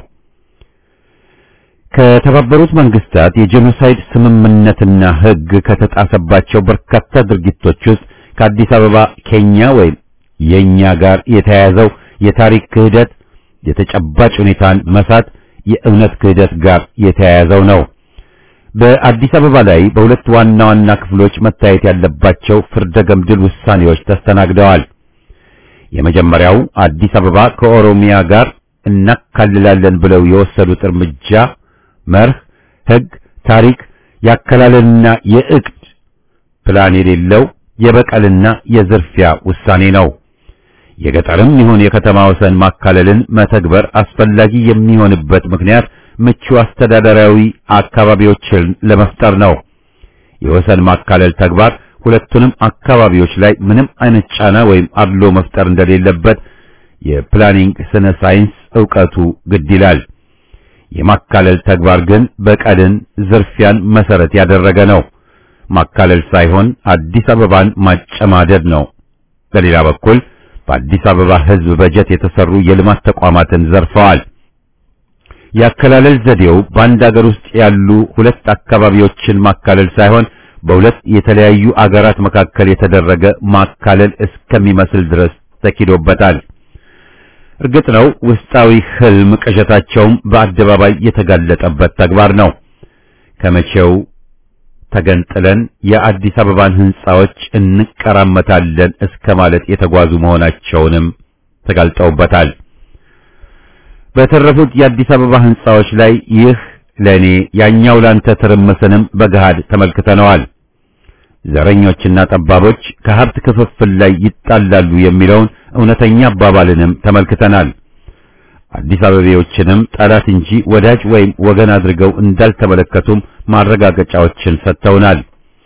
ከተባበሩት መንግስታት የጄኖሳይድ ስምምነትና ሕግ ከተጣሰባቸው በርካታ ድርጊቶች ውስጥ ከአዲስ አበባ ኬኛ ወይም የኛ ጋር የተያያዘው የታሪክ ክህደት የተጨባጭ ሁኔታን መሳት የእውነት ክህደት ጋር የተያያዘው ነው። በአዲስ አበባ ላይ በሁለት ዋና ዋና ክፍሎች መታየት ያለባቸው ፍርደ ገምድል ውሳኔዎች ተስተናግደዋል። የመጀመሪያው አዲስ አበባ ከኦሮሚያ ጋር እናካልላለን ብለው የወሰዱት እርምጃ መርህ፣ ሕግ፣ ታሪክ፣ ያከላለልና የእቅድ ፕላን የሌለው የበቀልና የዝርፊያ ውሳኔ ነው። የገጠርም ይሁን የከተማ ወሰን ማካለልን መተግበር አስፈላጊ የሚሆንበት ምክንያት ምቹ አስተዳደራዊ አካባቢዎችን ለመፍጠር ነው። የወሰን ማካለል ተግባር ሁለቱንም አካባቢዎች ላይ ምንም አይነት ጫና ወይም አድሎ መፍጠር እንደሌለበት የፕላኒንግ ስነ ሳይንስ ዕውቀቱ ግድ ይላል። የማካለል ተግባር ግን በቀልን፣ ዝርፊያን መሰረት ያደረገ ነው። ማካለል ሳይሆን አዲስ አበባን ማጨማደድ ነው። በሌላ በኩል በአዲስ አበባ ሕዝብ በጀት የተሰሩ የልማት ተቋማትን ዘርፈዋል። ያከላለል ዘዴው በአንድ አገር ውስጥ ያሉ ሁለት አካባቢዎችን ማካለል ሳይሆን በሁለት የተለያዩ አገራት መካከል የተደረገ ማካለል እስከሚመስል ድረስ ተኪዶበታል። እርግጥ ነው ውስጣዊ ህልም ቅዠታቸውም በአደባባይ የተጋለጠበት ተግባር ነው። ከመቼው ተገንጥለን የአዲስ አበባን ህንጻዎች እንቀራመታለን እስከ ማለት የተጓዙ መሆናቸውንም ተጋልጠውበታል። በተረፉት የአዲስ አበባ ህንጻዎች ላይ ይህ ለኔ ያኛው ላንተ ትርምስንም በገሃድ ተመልክተነዋል። ዘረኞችና ጠባቦች ከሀብት ክፍፍል ላይ ይጣላሉ የሚለውን እውነተኛ አባባልንም ተመልክተናል። አዲስ አበቤዎችንም ጠላት እንጂ ወዳጅ ወይም ወገን አድርገው እንዳልተመለከቱም ማረጋገጫዎችን ሰጥተውናል።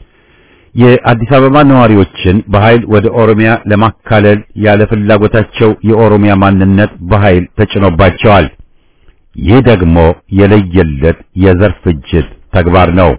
የአዲስ አበባ ነዋሪዎችን በኃይል ወደ ኦሮሚያ ለማካለል ያለ ፍላጎታቸው የኦሮሚያ ማንነት በኃይል ተጭኖባቸዋል። ይህ ደግሞ የለየለት የዘር ፍጅት ተግባር ነው።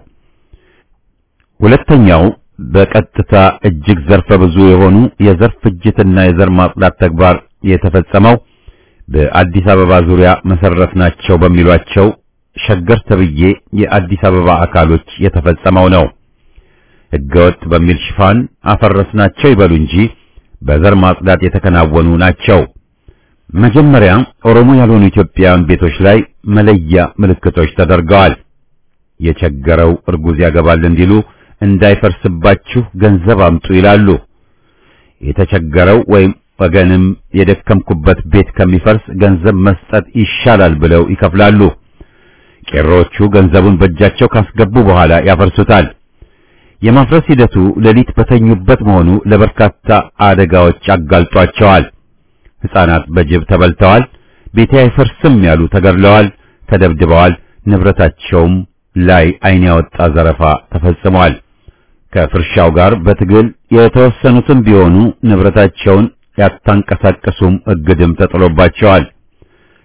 ሁለተኛው በቀጥታ እጅግ ዘርፈ ብዙ የሆኑ የዘር ፍጅትና የዘር ማጽዳት ተግባር የተፈጸመው በአዲስ አበባ ዙሪያ መሰረት ናቸው በሚሏቸው ሸገር ተብዬ የአዲስ አበባ አካሎች የተፈጸመው ነው። ሕገወጥ በሚል ሽፋን አፈረስናቸው ይበሉ እንጂ በዘር ማጽዳት የተከናወኑ ናቸው። መጀመሪያ ኦሮሞ ያልሆኑ ኢትዮጵያውያን ቤቶች ላይ መለያ ምልክቶች ተደርገዋል። የቸገረው እርጉዝ ያገባል እንዲሉ እንዳይፈርስባችሁ ገንዘብ አምጡ ይላሉ። የተቸገረው ወይም ወገንም የደከምኩበት ቤት ከሚፈርስ ገንዘብ መስጠት ይሻላል ብለው ይከፍላሉ። ቄሮቹ ገንዘቡን በእጃቸው ካስገቡ በኋላ ያፈርሱታል። የማፍረስ ሂደቱ ሌሊት በተኙበት መሆኑ ለበርካታ አደጋዎች አጋልጧቸዋል። ሕፃናት በጅብ ተበልተዋል። ቤቴ አይፈርስም ያሉ ተገድለዋል፣ ተደብድበዋል። ንብረታቸውም ላይ ዓይን ያወጣ ዘረፋ ተፈጽሟል። ከፍርሻው ጋር በትግል የተወሰኑትም ቢሆኑ ንብረታቸውን ያታንቀሳቀሱም እግድም ተጥሎባቸዋል።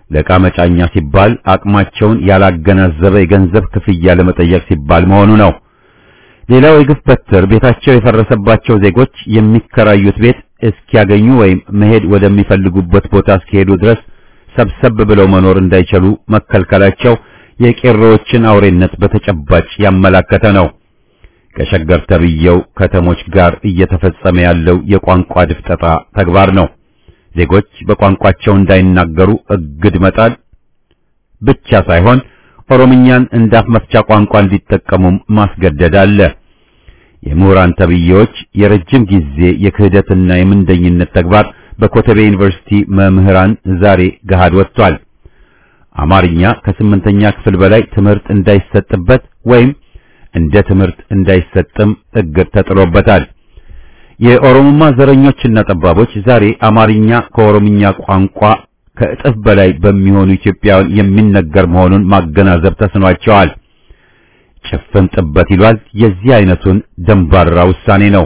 ለዕቃ መጫኛ ሲባል አቅማቸውን ያላገናዘበ የገንዘብ ክፍያ ለመጠየቅ ሲባል መሆኑ ነው። ሌላው የግፍ በትር ቤታቸው የፈረሰባቸው ዜጎች የሚከራዩት ቤት እስኪያገኙ ወይም መሄድ ወደሚፈልጉበት ቦታ እስኪሄዱ ድረስ ሰብሰብ ብለው መኖር እንዳይችሉ መከልከላቸው የቄሮዎችን አውሬነት በተጨባጭ ያመላከተ ነው። ከሸገር ተብየው ከተሞች ጋር እየተፈጸመ ያለው የቋንቋ ድፍጠጣ ተግባር ነው። ዜጎች በቋንቋቸው እንዳይናገሩ እግድ መጣል ብቻ ሳይሆን ኦሮምኛን እንዳፍ መፍቻ ቋንቋ እንዲጠቀሙም ማስገደድ አለ። የምሁራን ተብዬዎች የረጅም ጊዜ የክህደትና የምንደኝነት ተግባር በኮተቤ ዩኒቨርሲቲ መምህራን ዛሬ ገሃድ ወጥቷል። አማርኛ ከስምንተኛ ክፍል በላይ ትምህርት እንዳይሰጥበት ወይም እንደ ትምህርት እንዳይሰጥም እግድ ተጥሎበታል። የኦሮሞማ ዘረኞችና ጠባቦች ዛሬ አማርኛ ከኦሮምኛ ቋንቋ ከእጥፍ በላይ በሚሆኑ ኢትዮጵያውያን የሚነገር መሆኑን ማገናዘብ ተስኗቸዋል። ጭፍን ጥበት ይሏል። የዚህ አይነቱን ደንባራ ውሳኔ ነው።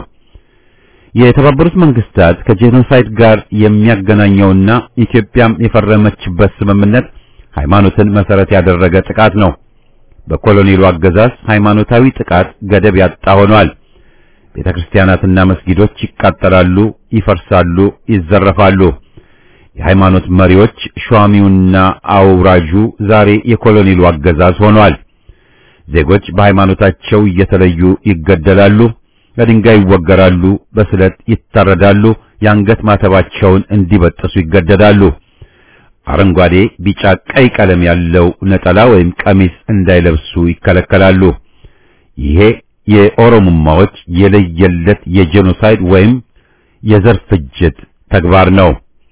የተባበሩት መንግስታት ከጄኖሳይድ ጋር የሚያገናኘውና ኢትዮጵያም የፈረመችበት ስምምነት ሃይማኖትን መሰረት ያደረገ ጥቃት ነው። በኮሎኔሉ አገዛዝ ሃይማኖታዊ ጥቃት ገደብ ያጣ ሆኗል። ቤተክርስቲያናትና መስጊዶች ይቃጠላሉ፣ ይፈርሳሉ፣ ይዘረፋሉ። የሃይማኖት መሪዎች ሿሚውና አውራጁ ዛሬ የኮሎኔሉ አገዛዝ ሆኗል። ዜጎች በሃይማኖታቸው እየተለዩ ይገደላሉ፣ በድንጋይ ይወገራሉ፣ በስለት ይታረዳሉ፣ የአንገት ማተባቸውን እንዲበጥሱ ይገደዳሉ። አረንጓዴ፣ ቢጫ፣ ቀይ ቀለም ያለው ነጠላ ወይም ቀሚስ እንዳይለብሱ ይከለከላሉ። ይሄ የኦሮሞማዎች የለየለት የጄኖሳይድ ወይም የዘር ፍጅት ተግባር ነው።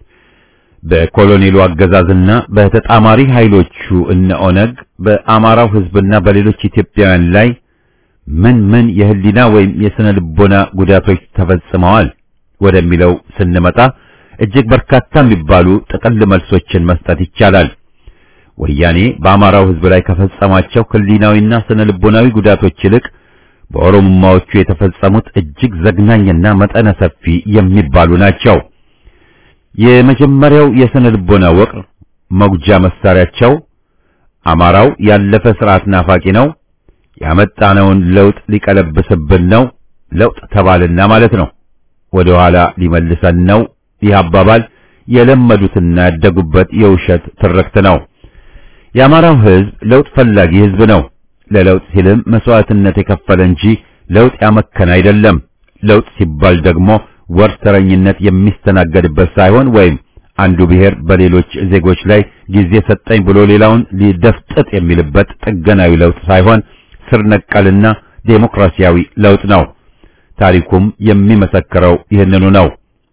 በኮሎኔሉ አገዛዝና በተጣማሪ ኃይሎቹ እነ ኦነግ በአማራው ሕዝብና በሌሎች ኢትዮጵያውያን ላይ ምን ምን የህሊና ወይም የስነ ልቦና ጉዳቶች ተፈጽመዋል ወደሚለው ስንመጣ እጅግ በርካታ የሚባሉ ጥቅል መልሶችን መስጠት ይቻላል። ወያኔ በአማራው ሕዝብ ላይ ከፈጸማቸው ህሊናዊና ስነ ልቦናዊ ጉዳቶች ይልቅ በኦሮሞማዎቹ የተፈጸሙት እጅግ ዘግናኝና መጠነ ሰፊ የሚባሉ ናቸው። የመጀመሪያው የስነ ልቦና ወቅር መጉጃ መሳሪያቸው አማራው ያለፈ ስርዓት ናፋቂ ነው፣ ያመጣነውን ለውጥ ሊቀለብስብን ነው፣ ለውጥ ተባልና ማለት ነው፣ ወደ ኋላ ሊመልሰን ነው። ይህ አባባል የለመዱትና ያደጉበት የውሸት ትርክት ነው። የአማራው ህዝብ ለውጥ ፈላጊ ህዝብ ነው። ለለውጥ ሲልም መስዋዕትነት የከፈለ እንጂ ለውጥ ያመከነ አይደለም። ለውጥ ሲባል ደግሞ ወርተረኝነት የሚስተናገድበት ሳይሆን ወይም አንዱ ብሔር በሌሎች ዜጎች ላይ ጊዜ ሰጠኝ ብሎ ሌላውን ሊደፍጥጥ የሚልበት ጥገናዊ ለውጥ ሳይሆን ስር ነቀልና ዴሞክራሲያዊ ለውጥ ነው። ታሪኩም የሚመሰክረው ይህንኑ ነው።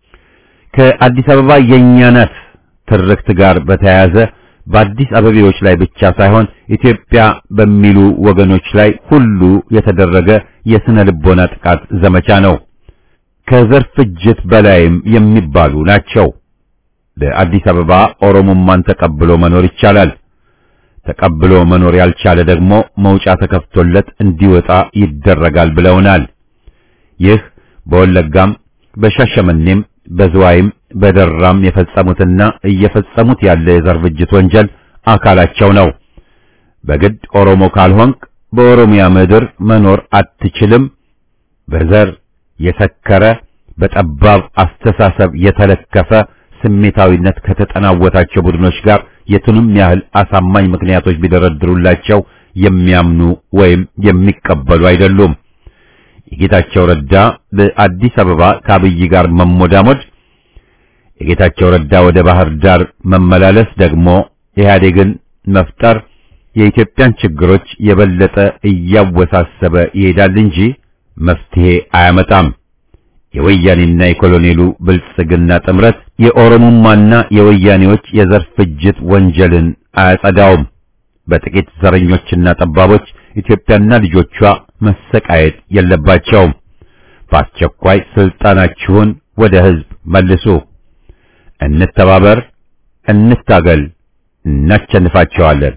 ከአዲስ አበባ የእኛ ናት ትርክት ጋር በተያያዘ በአዲስ አበቤዎች ላይ ብቻ ሳይሆን ኢትዮጵያ በሚሉ ወገኖች ላይ ሁሉ የተደረገ የስነ ልቦና ጥቃት ዘመቻ ነው። ከዘር ፍጅት በላይም የሚባሉ ናቸው። በአዲስ አበባ ኦሮሞማን ተቀብሎ መኖር ይቻላል። ተቀብሎ መኖር ያልቻለ ደግሞ መውጫ ተከፍቶለት እንዲወጣ ይደረጋል ብለውናል። ይህ በወለጋም በሻሸመኔም በዝዋይም በደራም የፈጸሙትና እየፈጸሙት ያለ የዘር ፍጅት ወንጀል አካላቸው ነው። በግድ ኦሮሞ ካልሆንክ በኦሮሚያ ምድር መኖር አትችልም። በዘር የሰከረ በጠባብ አስተሳሰብ የተለከፈ ስሜታዊነት ከተጠናወታቸው ቡድኖች ጋር የቱንም ያህል አሳማኝ ምክንያቶች ቢደረድሩላቸው የሚያምኑ ወይም የሚቀበሉ አይደሉም። የጌታቸው ረዳ በአዲስ አበባ ከአብይ ጋር መሞዳሞድ፣ የጌታቸው ረዳ ወደ ባህር ዳር መመላለስ ደግሞ ኢህአዴግን መፍጠር የኢትዮጵያን ችግሮች የበለጠ እያወሳሰበ ይሄዳል እንጂ መፍትሄ አያመጣም። የወያኔና የኮሎኔሉ ብልጽግና ጥምረት የኦሮሞማና የወያኔዎች የዘር ፍጅት ወንጀልን አያጸዳውም። በጥቂት ዘረኞችና ጠባቦች ኢትዮጵያና ልጆቿ መሰቃየት የለባቸውም። በአስቸኳይ ስልጣናችሁን ወደ ሕዝብ መልሱ። እንተባበር፣ እንታገል፣ እናሸንፋቸዋለን።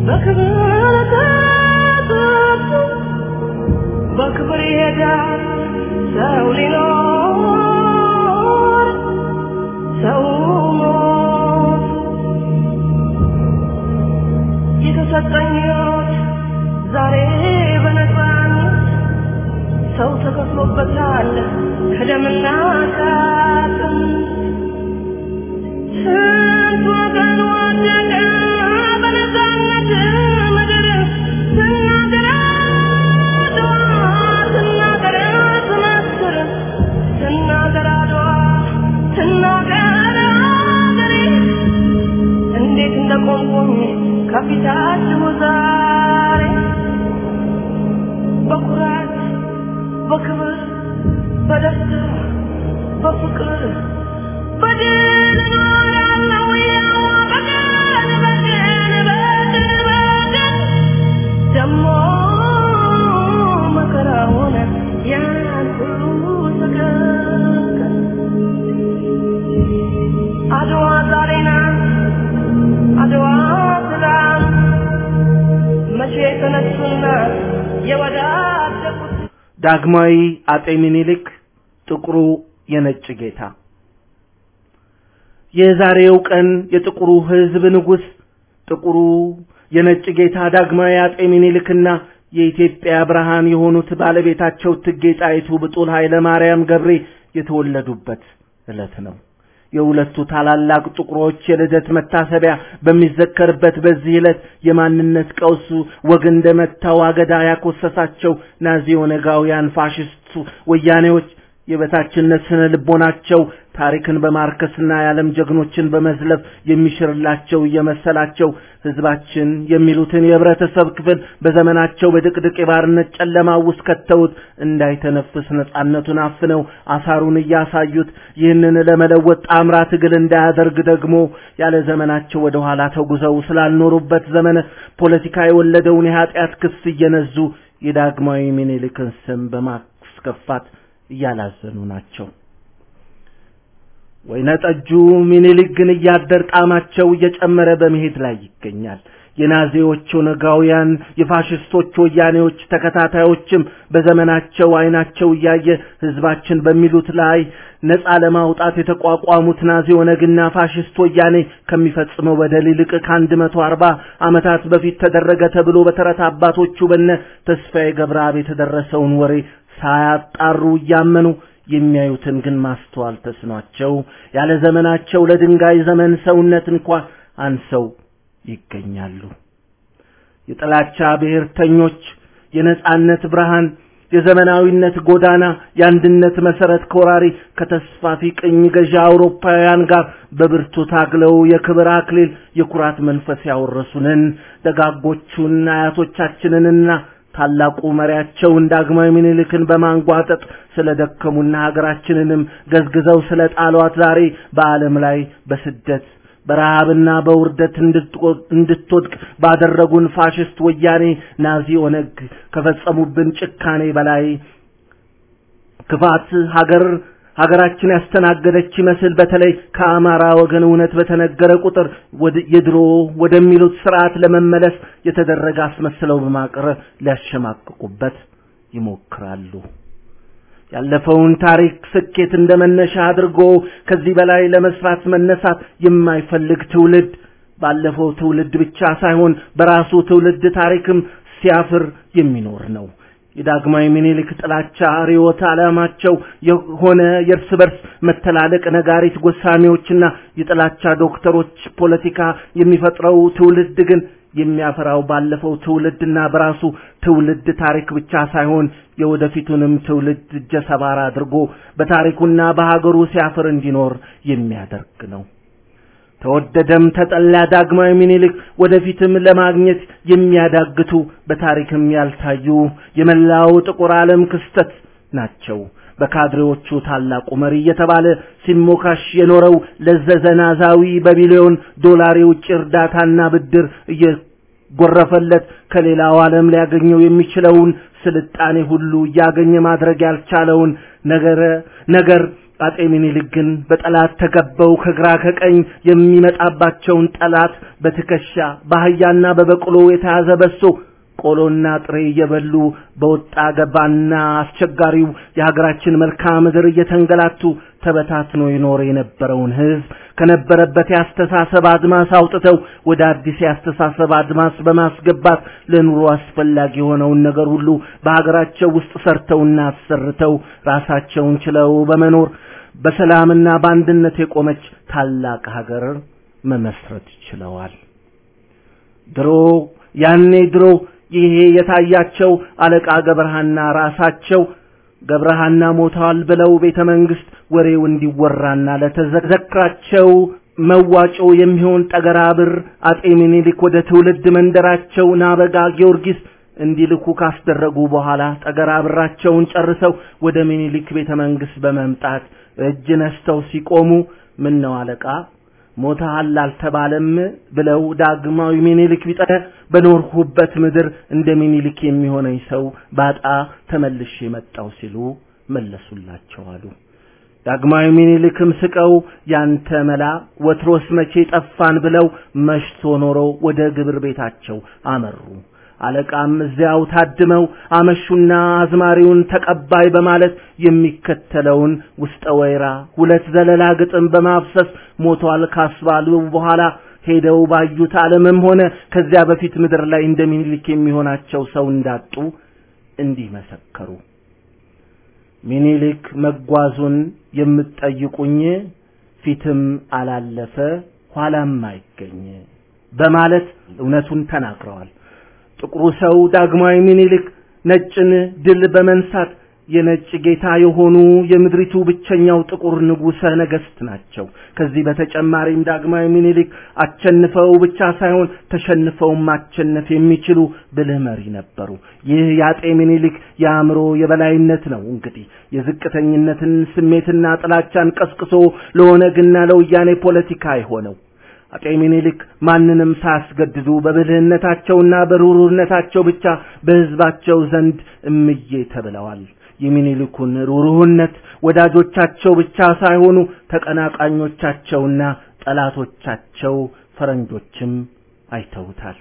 በክብር ተጠብቶ በክብር ይሄዳል ሰው ሊኖር ሰው ሞት የተሰጠኝ ሕይወት ዛሬ በነፃነት ሰው ተከፍሎበታል ከደምና ከአጥንት ስንት ወገን ወደቀ በነፃነት ምድር ስናገር አድዋ ስናገር ስመስክር ስናገር አድዋ ስናገር አገሬ እንዴት እንደቆምኩኝ ከፊታችሁ ዛሬ በኩራት በክብር በደስታ በፍቅር በድል እኖራለሁ ያው በቀን በቀን በቀን በቀን ደሞ መከራውን ያን ሁሉ ተቀቀን አድዋ ዛሬ ናት አድዋ ትላንት መቼ የተነሱና የወዳደቁት ዳግማዊ አጤ ምኒልክ ጥቁሩ የነጭ ጌታ የዛሬው ቀን የጥቁሩ ሕዝብ ንጉሥ ጥቁሩ የነጭ ጌታ ዳግማዊ አጤ ምኒልክና የኢትዮጵያ ብርሃን የሆኑት ባለቤታቸው እቴጌ ጣይቱ ብጡል ኃይለ ማርያም ገብሬ የተወለዱበት ዕለት ነው። የሁለቱ ታላላቅ ጥቁሮች የልደት መታሰቢያ በሚዘከርበት በዚህ ዕለት የማንነት ቀውሱ ወግ እንደመታው አገዳ ያኮሰሳቸው ናዚ ኦነጋውያን ፋሽስቱ ወያኔዎች የበታችነት ስነ ልቦናቸው ታሪክን በማርከስና የዓለም ጀግኖችን በመዝለፍ የሚሽርላቸው እየመሰላቸው ህዝባችን የሚሉትን የህብረተሰብ ክፍል በዘመናቸው በድቅድቅ የባርነት ጨለማ ውስጥ ከተውት እንዳይተነፍስ ነጻነቱን አፍነው አሳሩን እያሳዩት ይህንን ለመለወጥ ጣምራ ትግል እንዳያደርግ ደግሞ ያለ ዘመናቸው ወደ ኋላ ተጉዘው ስላልኖሩበት ዘመነ ፖለቲካ የወለደውን የኃጢአት ክስ እየነዙ የዳግማዊ ምኒልክን ስም በማስከፋት እያላዘኑ ናቸው። ወይነ ጠጁ ምኒልክ ግን እያደር ጣዕማቸው እየጨመረ በመሄድ ላይ ይገኛል። የናዚዎች ኦነጋውያን፣ የፋሽስቶች ወያኔዎች ተከታታዮችም በዘመናቸው አይናቸው እያየ ህዝባችን በሚሉት ላይ ነፃ ለማውጣት የተቋቋሙት ናዚ ኦነግና ፋሽስት ወያኔ ከሚፈጽመው በደል ይልቅ ከአንድ መቶ አርባ ዓመታት በፊት ተደረገ ተብሎ በተረት አባቶቹ በነ ተስፋዬ ገብረአብ የተደረሰውን ወሬ ሳያጣሩ እያመኑ የሚያዩትን ግን ማስተዋል ተስኗቸው ያለ ዘመናቸው ለድንጋይ ዘመን ሰውነት እንኳን አንሰው ይገኛሉ። የጥላቻ ብሔርተኞች የነጻነት ብርሃን የዘመናዊነት ጎዳና የአንድነት መሰረት ከወራሪ ከተስፋፊ ቅኝ ገዢ አውሮፓውያን ጋር በብርቱ ታግለው የክብር አክሊል የኩራት መንፈስ ያወረሱንን ደጋጎቹን አያቶቻችንንና ታላቁ መሪያቸውን ዳግማዊ ምኒልክን በማንጓጠጥ ስለደከሙና ሀገራችንንም ገዝግዘው ስለ ጣሏት ዛሬ በዓለም ላይ በስደት በረሃብና በውርደት እንድትወድቅ ባደረጉን ፋሽስት ወያኔ ናዚ ኦነግ ከፈጸሙብን ጭካኔ በላይ ክፋት ሀገር ሀገራችን ያስተናገደች ይመስል በተለይ ከአማራ ወገን እውነት በተነገረ ቁጥር የድሮ ወደሚሉት ስርዓት ለመመለስ የተደረገ አስመስለው በማቅረብ ሊያሸማቅቁበት ይሞክራሉ። ያለፈውን ታሪክ ስኬት እንደ መነሻ አድርጎ ከዚህ በላይ ለመስራት መነሳት የማይፈልግ ትውልድ ባለፈው ትውልድ ብቻ ሳይሆን በራሱ ትውልድ ታሪክም ሲያፍር የሚኖር ነው። የዳግማዊ ምኒልክ ጥላቻ ርዕዮተ ዓላማቸው የሆነ የእርስ በርስ መተላለቅ ነጋሪት ጎሳሚዎችና የጥላቻ ዶክተሮች ፖለቲካ የሚፈጥረው ትውልድ ግን የሚያፈራው ባለፈው ትውልድና በራሱ ትውልድ ታሪክ ብቻ ሳይሆን የወደፊቱንም ትውልድ እጀ ሰባራ አድርጎ በታሪኩና በሀገሩ ሲያፍር እንዲኖር የሚያደርግ ነው። ተወደደም ተጠላ ዳግማዊ ምኒልክ ወደፊትም ለማግኘት የሚያዳግቱ በታሪክም ያልታዩ የመላው ጥቁር ዓለም ክስተት ናቸው። በካድሬዎቹ ታላቁ መሪ እየተባለ ሲሞካሽ የኖረው ለዘዘናዛዊ በቢሊዮን ዶላር የውጭ እርዳታና ብድር እየጎረፈለት ከሌላው ዓለም ሊያገኘው የሚችለውን ስልጣኔ ሁሉ እያገኘ ማድረግ ያልቻለውን ነገረ ነገር አጤ ምኒልክ ግን በጠላት ተከበው ከግራ ከቀኝ የሚመጣባቸውን ጠላት በትከሻ በአህያና በበቅሎ የተያዘ በሶ ቆሎና ጥሬ እየበሉ በወጣ ገባና አስቸጋሪው የሀገራችን መልክዓ ምድር እየተንገላቱ ተበታትኖ ይኖር የነበረውን ሕዝብ ከነበረበት የአስተሳሰብ አድማስ አውጥተው ወደ አዲስ የአስተሳሰብ አድማስ በማስገባት ለኑሮ አስፈላጊ የሆነውን ነገር ሁሉ በሀገራቸው ውስጥ ሰርተውና አሰርተው ራሳቸውን ችለው በመኖር በሰላምና በአንድነት የቆመች ታላቅ ሀገር መመስረት ችለዋል። ድሮ ያኔ ድሮ ይሄ የታያቸው አለቃ ገብረሃና ራሳቸው ገብረሃና ሞተዋል ብለው ቤተ መንግስት ወሬው እንዲወራና ለተዘክራቸው መዋጮ የሚሆን ጠገራ ብር አጤ ምኒልክ ወደ ትውልድ መንደራቸው ናበጋ ጊዮርጊስ እንዲልኩ ካስደረጉ በኋላ ጠገራ ብራቸውን ጨርሰው ወደ ምኒልክ ቤተ መንግስት በመምጣት እጅ ነስተው ሲቆሙ ምን ነው አለቃ ሞተሃል አልተባለም ብለው ዳግማዊ ምኒልክ ቢጠ በኖርሁበት ምድር እንደ ምኒልክ የሚሆነኝ ሰው ባጣ ተመልሼ መጣው ሲሉ መለሱላቸው አሉ። ዳግማዊ ምኒልክም ስቀው ያንተ መላ ወትሮስ መቼ ጠፋን ብለው መሽቶ ኖረው ወደ ግብር ቤታቸው አመሩ። አለቃም እዚያው ታድመው አመሹና አዝማሪውን ተቀባይ በማለት የሚከተለውን ውስጠ ወይራ ሁለት ዘለላ ግጥም በማፍሰስ ሞቷል ካስባሉ በኋላ ሄደው ባዩት ዓለምም ሆነ ከዚያ በፊት ምድር ላይ እንደ ምኒልክ የሚሆናቸው ሰው እንዳጡ እንዲህ መሰከሩ። ምኒልክ መጓዙን የምትጠይቁኝ ፊትም አላለፈ ኋላም አይገኝ በማለት እውነቱን ተናግረዋል። ጥቁሩ ሰው ዳግማዊ ምኒልክ ነጭን ድል በመንሳት የነጭ ጌታ የሆኑ የምድሪቱ ብቸኛው ጥቁር ንጉሠ ነገሥት ናቸው። ከዚህ በተጨማሪም ዳግማዊ ምኒልክ አቸንፈው ብቻ ሳይሆን ተሸንፈው ማቸነፍ የሚችሉ ብልህ መሪ ነበሩ። ይህ የአጤ ምኒልክ የአእምሮ የበላይነት ነው። እንግዲህ የዝቅተኝነትን ስሜትና ጥላቻን ቀስቅሶ ለኦነግና ለወያኔ ፖለቲካ የሆነው አጤ ምኒልክ ማንንም ሳያስገድዱ በብልህነታቸውና በሩሩነታቸው ብቻ በሕዝባቸው ዘንድ እምዬ ተብለዋል። የሚኒልኩን ሩሩህነት ወዳጆቻቸው ብቻ ሳይሆኑ ተቀናቃኞቻቸውና ጠላቶቻቸው ፈረንጆችም አይተውታል።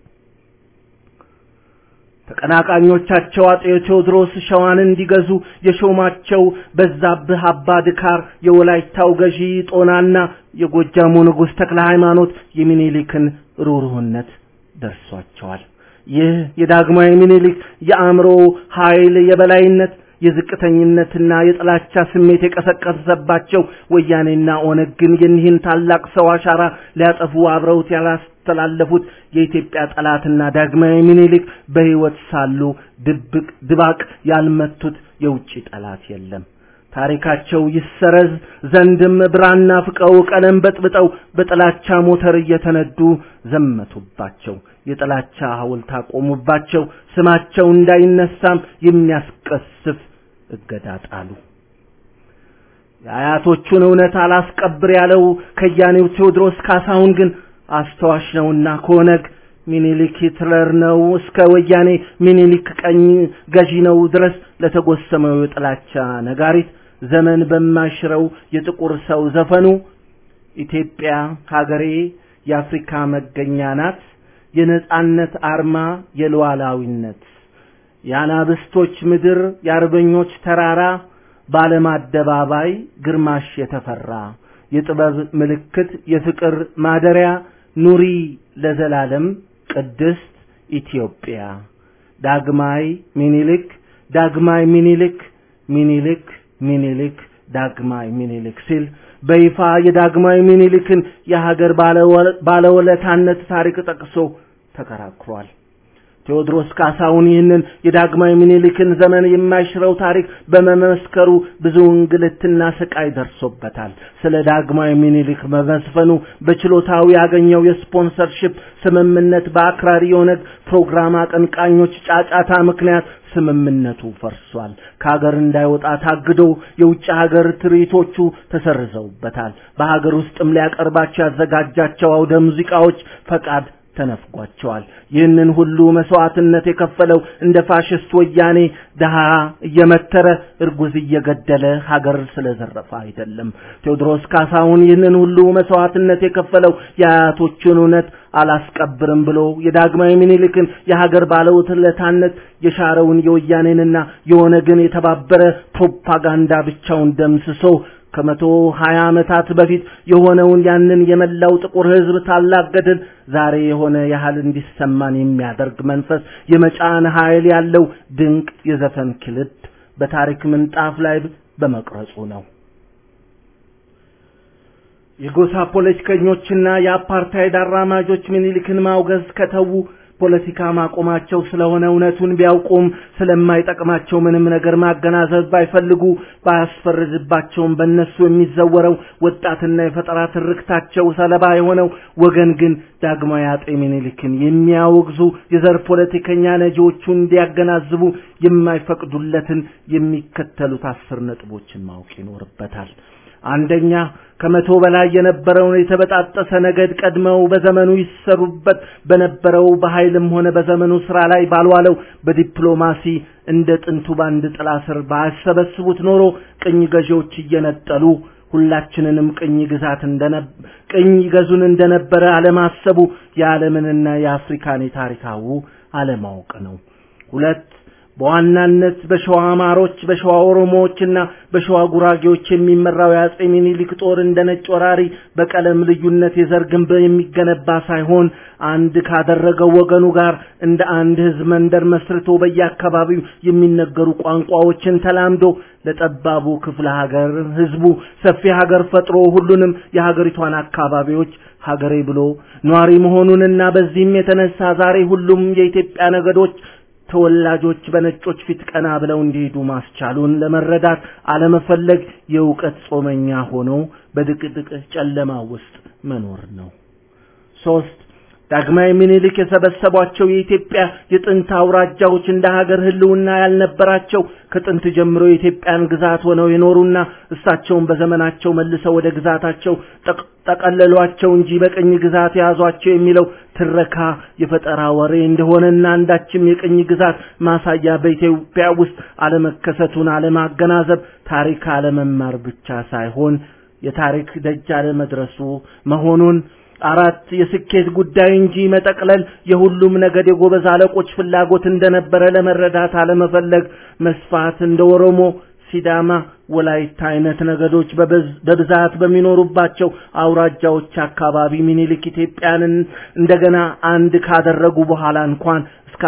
ተቀናቃኞቻቸው አጤ ቴዎድሮስ ሸዋን እንዲገዙ የሾማቸው በዛብህ አባ ድካር የወላይታው ገዢ ጦናና የጎጃሙ ንጉሥ ተክለ ሃይማኖት የሚኒሊክን ሩሩህነት ደርሷቸዋል። ይህ የዳግማዊ ምኒልክ የአእምሮ ኃይል የበላይነት የዝቅተኝነትና የጥላቻ ስሜት የቀሰቀሰባቸው ወያኔና ኦነግ ግን የኒህን ታላቅ ሰው አሻራ ሊያጠፉ አብረውት ያላስተላለፉት የኢትዮጵያ ጠላትና ዳግማዊ ምኒልክ በሕይወት ሳሉ ድብቅ ድባቅ ያልመቱት የውጭ ጠላት የለም። ታሪካቸው ይሰረዝ ዘንድም ብራና ፍቀው ቀለም በጥብጠው በጥላቻ ሞተር እየተነዱ ዘመቱባቸው። የጥላቻ ሐውልት አቆሙባቸው። ስማቸው እንዳይነሳም የሚያስቀስፍ እገዳ ጣሉ። የአያቶቹን እውነት አላስቀብር ያለው ከያኔው ቴዎድሮስ ካሳሁን ግን አስተዋሽ ነውና ከኦነግ ሚኒሊክ ሂትለር ነው እስከ ወያኔ ሚኒሊክ ቀኝ ገዢ ነው ድረስ ለተጎሰመው የጥላቻ ነጋሪት ዘመን በማሽረው የጥቁር ሰው ዘፈኑ ኢትዮጵያ ሀገሬ የአፍሪካ መገኛ ናት፣ የነጻነት አርማ የሉዓላዊነት የአናብስቶች ምድር የአርበኞች ተራራ በዓለም አደባባይ ግርማሽ የተፈራ የጥበብ ምልክት የፍቅር ማደሪያ ኑሪ ለዘላለም ቅድስት ኢትዮጵያ ዳግማይ ሚኒልክ ዳግማይ ሚኒልክ ሚኒልክ ሚኒልክ ዳግማይ ሚኒልክ ሲል በይፋ የዳግማዊ ሚኒልክን የሀገር ባለውለታነት ታሪክ ጠቅሶ ተከራክሯል። ቴዎድሮስ ካሳሁን ይህንን የዳግማዊ ምኒልክን ዘመን የማይሽረው ታሪክ በመመስከሩ ብዙ እንግልትና ስቃይ ደርሶበታል። ስለ ዳግማዊ ምኒልክ መመስፈኑ በችሎታው ያገኘው የስፖንሰርሺፕ ስምምነት በአክራሪ የኦነግ ፕሮግራም አቀንቃኞች ጫጫታ ምክንያት ስምምነቱ ፈርሷል። ከሀገር እንዳይወጣ ታግዶ የውጭ ሀገር ትርኢቶቹ ተሰርዘውበታል። በሀገር ውስጥም ሊያቀርባቸው ያዘጋጃቸው አውደ ሙዚቃዎች ፈቃድ ተነፍጓቸዋል። ይህንን ሁሉ መስዋዕትነት የከፈለው እንደ ፋሽስት ወያኔ ድሃ እየመተረ እርጉዝ እየገደለ ሀገር ስለዘረፈ አይደለም። ቴዎድሮስ ካሳሁን ይህንን ሁሉ መስዋዕትነት የከፈለው የአያቶቹን እውነት አላስቀብርም ብሎ የዳግማዊ ምኒልክን የሀገር ባለውለታነት የሻረውን የወያኔንና የኦነግን የተባበረ ፕሮፓጋንዳ ብቻውን ደምስሶ ከመቶ ሀያ ዓመታት በፊት የሆነውን ያንን የመላው ጥቁር ሕዝብ ታላቅ ገድል ዛሬ የሆነ ያህል እንዲሰማን የሚያደርግ መንፈስ የመጫን ኃይል ያለው ድንቅ የዘፈን ክልድ በታሪክ ምንጣፍ ላይ በመቅረጹ ነው። የጎሳ ፖለቲከኞችና የአፓርታይድ አራማጆች ምኒልክን ማውገዝ ከተዉ ፖለቲካ ማቆማቸው ስለሆነ እውነቱን ቢያውቁም ስለማይጠቅማቸው ምንም ነገር ማገናዘብ ባይፈልጉ ባያስፈርድባቸውም በእነሱ የሚዘወረው ወጣትና የፈጠራ ትርክታቸው ሰለባ የሆነው ወገን ግን ዳግማዊ አጤ ምኒልክን የሚያወግዙ የዘር ፖለቲከኛ ነጂዎቹ እንዲያገናዝቡ የማይፈቅዱለትን የሚከተሉት አስር ነጥቦችን ማወቅ ይኖርበታል። አንደኛ ከመቶ በላይ የነበረውን የተበጣጠሰ ነገድ ቀድመው በዘመኑ ይሰሩበት በነበረው በኃይልም ሆነ በዘመኑ ስራ ላይ ባልዋለው በዲፕሎማሲ እንደ ጥንቱ ባንድ ጥላ ስር ባያሰበስቡት ኖሮ ቅኝ ገዢዎች እየነጠሉ ሁላችንንም ቅኝ ግዛት ቅኝ ገዙን እንደነበረ አለማሰቡ የዓለምንና የአፍሪካን የታሪካዊ አለማወቅ ነው። ሁለት በዋናነት በሸዋ አማሮች፣ በሸዋ ኦሮሞዎችና በሸዋ ጉራጌዎች የሚመራው የአጼ ሚኒሊክ ጦር እንደ ነጭ ወራሪ በቀለም ልዩነት የዘር ግንብ የሚገነባ ሳይሆን አንድ ካደረገው ወገኑ ጋር እንደ አንድ ህዝብ መንደር መስርቶ በየአካባቢው የሚነገሩ ቋንቋዎችን ተላምዶ ለጠባቡ ክፍለ ሀገር ህዝቡ ሰፊ ሀገር ፈጥሮ ሁሉንም የሀገሪቷን አካባቢዎች ሀገሬ ብሎ ኗሪ መሆኑንና በዚህም የተነሳ ዛሬ ሁሉም የኢትዮጵያ ነገዶች ተወላጆች በነጮች ፊት ቀና ብለው እንዲሄዱ ማስቻሉን ለመረዳት አለመፈለግ የእውቀት ጾመኛ ሆኖ በድቅድቅ ጨለማ ውስጥ መኖር ነው። ሶስት ዳግማዊ ምኒልክ የሰበሰቧቸው የኢትዮጵያ የጥንት አውራጃዎች እንደ ሀገር ህልውና ያልነበራቸው ከጥንት ጀምሮ የኢትዮጵያን ግዛት ሆነው የኖሩና እሳቸውን በዘመናቸው መልሰው ወደ ግዛታቸው ጠቀለሏቸው እንጂ በቅኝ ግዛት የያዟቸው የሚለው ትረካ የፈጠራ ወሬ እንደሆነና አንዳችም የቅኝ ግዛት ማሳያ በኢትዮጵያ ውስጥ አለመከሰቱን አለማገናዘብ ታሪክ አለመማር ብቻ ሳይሆን የታሪክ ደጅ አለመድረሱ መሆኑን አራት የስኬት ጉዳይ እንጂ መጠቅለል የሁሉም ነገድ የጎበዝ አለቆች ፍላጎት እንደነበረ ለመረዳት አለመፈለግ መስፋት እንደ ኦሮሞ ሲዳማ፣ ወላይታ አይነት ነገዶች በብዛት በሚኖሩባቸው አውራጃዎች አካባቢ ሚኒሊክ ኢትዮጵያንን እንደገና አንድ ካደረጉ በኋላ እንኳን እስከ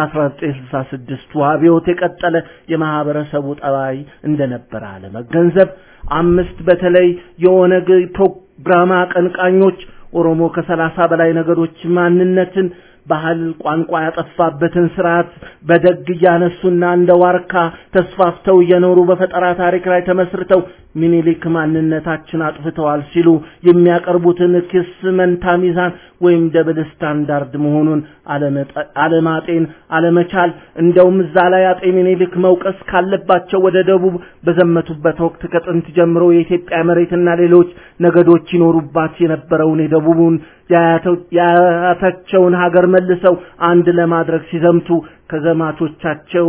1966 አብዮት የቀጠለ የማህበረሰቡ ጠባይ እንደነበረ አለመገንዘብ። አምስት በተለይ የኦነግ ፕሮግራም አቀንቃኞች ኦሮሞ ከሰላሳ በላይ ነገዶች ማንነትን ባህል፣ ቋንቋ ያጠፋበትን ስርዓት በደግ እያነሱና እንደ ዋርካ ተስፋፍተው እየኖሩ በፈጠራ ታሪክ ላይ ተመስርተው ሚኒሊክ ማንነታችን አጥፍተዋል ሲሉ የሚያቀርቡትን ክስ መንታ ሚዛን ወይም ደብል ስታንዳርድ መሆኑን አለማጤን አለመቻል እንደውም እዛ ላይ አጤ ሚኒሊክ መውቀስ ካለባቸው ወደ ደቡብ በዘመቱበት ወቅት ከጥንት ጀምሮ የኢትዮጵያ መሬትና ሌሎች ነገዶች ይኖሩባት የነበረውን የደቡቡን የአያታቸውን ሀገር መልሰው አንድ ለማድረግ ሲዘምቱ ከዘማቾቻቸው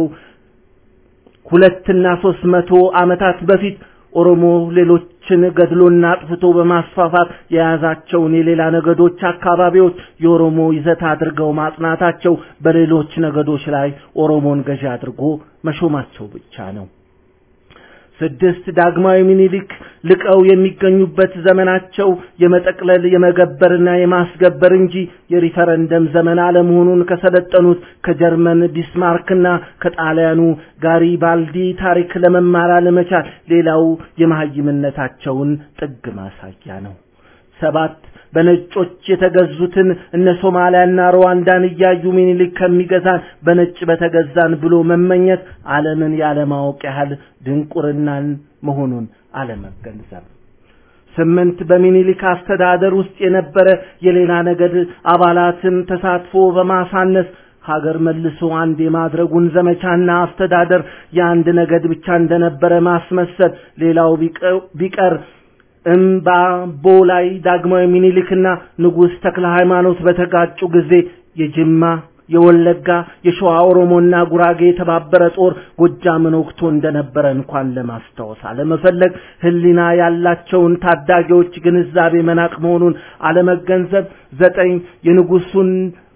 ሁለትና ሶስት መቶ ዓመታት በፊት ኦሮሞ ሌሎችን ገድሎና አጥፍቶ በማስፋፋት የያዛቸውን የሌላ ነገዶች አካባቢዎች የኦሮሞ ይዘት አድርገው ማጽናታቸው በሌሎች ነገዶች ላይ ኦሮሞን ገዢ አድርጎ መሾማቸው ብቻ ነው። ስድስት ዳግማዊ ሚኒሊክ ልቀው የሚገኙበት ዘመናቸው የመጠቅለል የመገበርና የማስገበር እንጂ የሪፈረንደም ዘመን አለመሆኑን ከሰለጠኑት ከጀርመን ቢስማርክና ከጣሊያኑ ጋሪባልዲ ታሪክ ለመማር አለመቻል ሌላው የመሀይምነታቸውን ጥግ ማሳያ ነው። ሰባት በነጮች የተገዙትን እነ ሶማሊያና ሩዋንዳን እያዩ ሚኒሊክ ከሚገዛን በነጭ በተገዛን ብሎ መመኘት ዓለምን ያለማወቅ ያህል ድንቁርናን መሆኑን አለመገንዘብ። ስምንት በሚኒሊክ አስተዳደር ውስጥ የነበረ የሌላ ነገድ አባላትን ተሳትፎ በማሳነስ ሀገር መልሶ አንድ የማድረጉን ዘመቻና አስተዳደር የአንድ ነገድ ብቻ እንደነበረ ማስመሰል ሌላው ቢቀር እምባቦ ላይ ዳግማዊ ሚኒሊክና ንጉሥ ተክለ ሃይማኖት በተጋጩ ጊዜ የጅማ የወለጋ የሸዋ ኦሮሞና ጉራጌ የተባበረ ጦር ጎጃምን ወቅቶ እንደነበረ እንኳን ለማስታወስ አለመፈለግ ህሊና ያላቸውን ታዳጊዎች ግንዛቤ መናቅ መሆኑን አለመገንዘብ ዘጠኝ የንጉሱን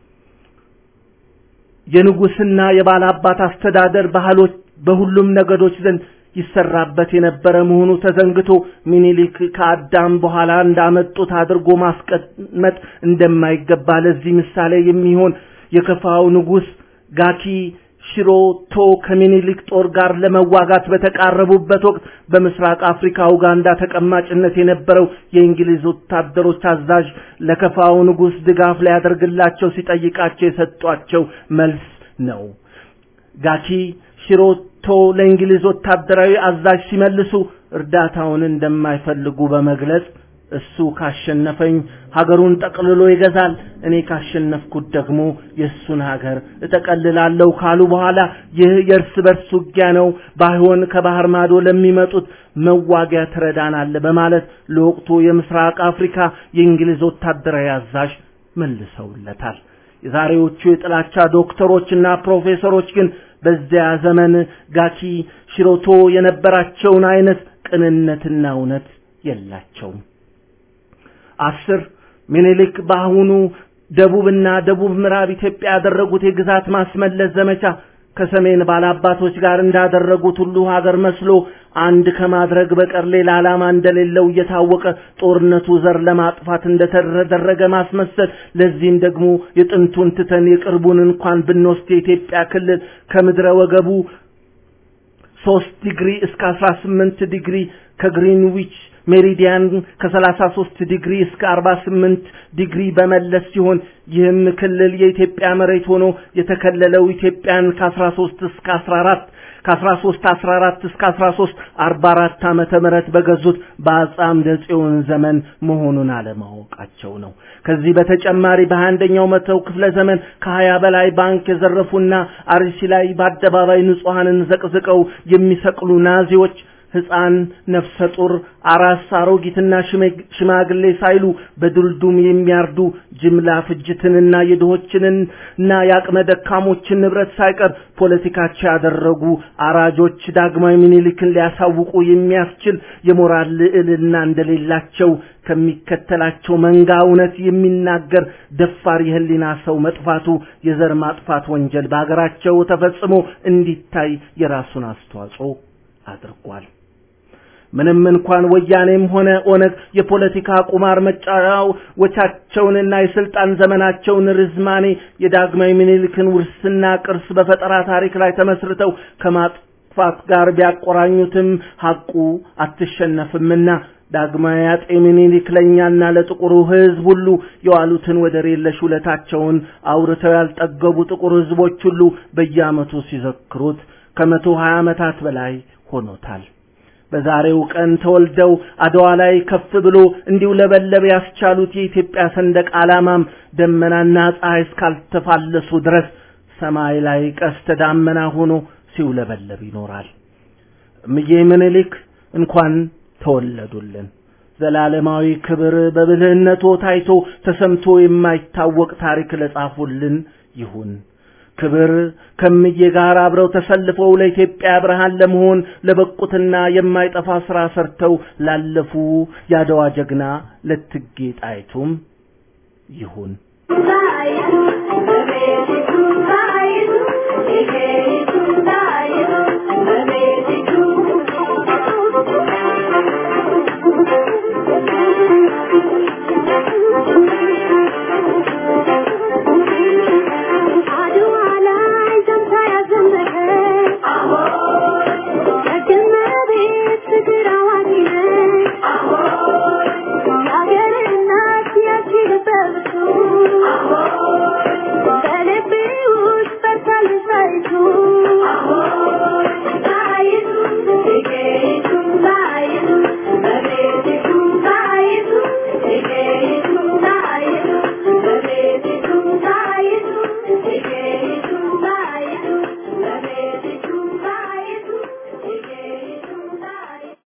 የንጉስና የባላባት አስተዳደር ባህሎች በሁሉም ነገዶች ዘንድ ይሰራበት የነበረ መሆኑ ተዘንግቶ ሚኒሊክ ከአዳም በኋላ እንዳመጡት አድርጎ ማስቀመጥ እንደማይገባ ለዚህ ምሳሌ የሚሆን የከፋው ንጉስ ጋኪ ሽሮቶ ከሚኒሊክ ጦር ጋር ለመዋጋት በተቃረቡበት ወቅት በምስራቅ አፍሪካ ኡጋንዳ ተቀማጭነት የነበረው የእንግሊዝ ወታደሮች አዛዥ ለከፋው ንጉስ ድጋፍ ሊያደርግላቸው ሲጠይቃቸው የሰጧቸው መልስ ነው። ጋኪ ሽሮቶ ለእንግሊዝ ወታደራዊ አዛዥ ሲመልሱ እርዳታውን እንደማይፈልጉ በመግለጽ እሱ ካሸነፈኝ ሀገሩን ጠቅልሎ ይገዛል፣ እኔ ካሸነፍኩት ደግሞ የእሱን ሀገር እጠቀልላለሁ ካሉ በኋላ ይህ የእርስ በርስ ውጊያ ነው፣ ባይሆን ከባህር ማዶ ለሚመጡት መዋጊያ ትረዳናለ በማለት ለወቅቱ የምስራቅ አፍሪካ የእንግሊዝ ወታደራዊ አዛዥ መልሰውለታል። የዛሬዎቹ የጥላቻ ዶክተሮችና ፕሮፌሰሮች ግን በዚያ ዘመን ጋኪ ሽሮቶ የነበራቸውን አይነት ቅንነትና እውነት የላቸውም። አስር ሚኒሊክ በአሁኑ ደቡብና ደቡብ ምዕራብ ኢትዮጵያ ያደረጉት የግዛት ማስመለስ ዘመቻ ከሰሜን ባላባቶች ጋር እንዳደረጉት ሁሉ ሀገር መስሎ አንድ ከማድረግ በቀር ሌላ ዓላማ እንደሌለው እየታወቀ ጦርነቱ ዘር ለማጥፋት እንደተደረገ ማስመሰል፣ ለዚህም ደግሞ የጥንቱን ትተን የቅርቡን እንኳን ብንወስድ የኢትዮጵያ ክልል ከምድረ ወገቡ ሶስት ዲግሪ እስከ አስራ ስምንት ዲግሪ ከግሪንዊች ሜሪዲያን ከ33 ዲግሪ እስከ 48 ዲግሪ በመለስ ሲሆን ይህም ክልል የኢትዮጵያ መሬት ሆኖ የተከለለው ኢትዮጵያን ከ13 እስከ 14 ከ13 14 እስከ 13 44 ዓመተ ምህረት በገዙት በአፄ አምደ ጽዮን ዘመን መሆኑን አለማወቃቸው ነው። ከዚህ በተጨማሪ በአንደኛው መተው ክፍለ ዘመን ከሀያ በላይ ባንክ የዘረፉና አርሲ ላይ በአደባባይ ንጹሐንን ዘቅዝቀው የሚሰቅሉ ናዚዎች ህፃን፣ ነፍሰ ጡር፣ አራስ፣ አሮጊትና ሽማግሌ ሳይሉ በዱልዱም የሚያርዱ ጅምላ ፍጅትንና የድሆችንና የአቅመ ደካሞችን ንብረት ሳይቀር ፖለቲካቸው ያደረጉ አራጆች ዳግማዊ ምኒልክን ሊያሳውቁ የሚያስችል የሞራል ልዕልና እንደሌላቸው ከሚከተላቸው መንጋ እውነት የሚናገር ደፋር የህሊና ሰው መጥፋቱ የዘር ማጥፋት ወንጀል በሀገራቸው ተፈጽሞ እንዲታይ የራሱን አስተዋጽኦ አድርጓል። ምንም እንኳን ወያኔም ሆነ ኦነግ የፖለቲካ ቁማር መጫወቻቸውንና የስልጣን ዘመናቸውን ርዝማኔ የዳግማዊ ምኒልክን ውርስና ቅርስ በፈጠራ ታሪክ ላይ ተመስርተው ከማጥፋት ጋር ቢያቆራኙትም ሐቁ አትሸነፍምና ዳግማዊ አጤ ምኒልክ ለእኛና ለጥቁሩ ህዝብ ሁሉ የዋሉትን ወደር የለሽ ውለታቸውን አውርተው ያልጠገቡ ጥቁር ህዝቦች ሁሉ በየዓመቱ ሲዘክሩት ከመቶ ሀያ ዓመታት በላይ ሆኖታል። በዛሬው ቀን ተወልደው አድዋ ላይ ከፍ ብሎ እንዲሁ ለበለብ ያስቻሉት የኢትዮጵያ ሰንደቅ ዓላማም ደመናና ፀሐይ እስካልተፋለሱ ድረስ ሰማይ ላይ ቀስተ ዳመና ሆኖ ሲውለበለብ ይኖራል። እምዬ ምኒልክ እንኳን ተወለዱልን። ዘላለማዊ ክብር በብልህነቶ ታይቶ ተሰምቶ የማይታወቅ ታሪክ ለጻፉልን ይሁን። ክብር ከምዬ ጋር አብረው ተሰልፈው ለኢትዮጵያ ብርሃን ለመሆን ለበቁትና የማይጠፋ ስራ ሰርተው ላለፉ የአድዋ ጀግና ለእቴጌ ጣይቱም ይሁን።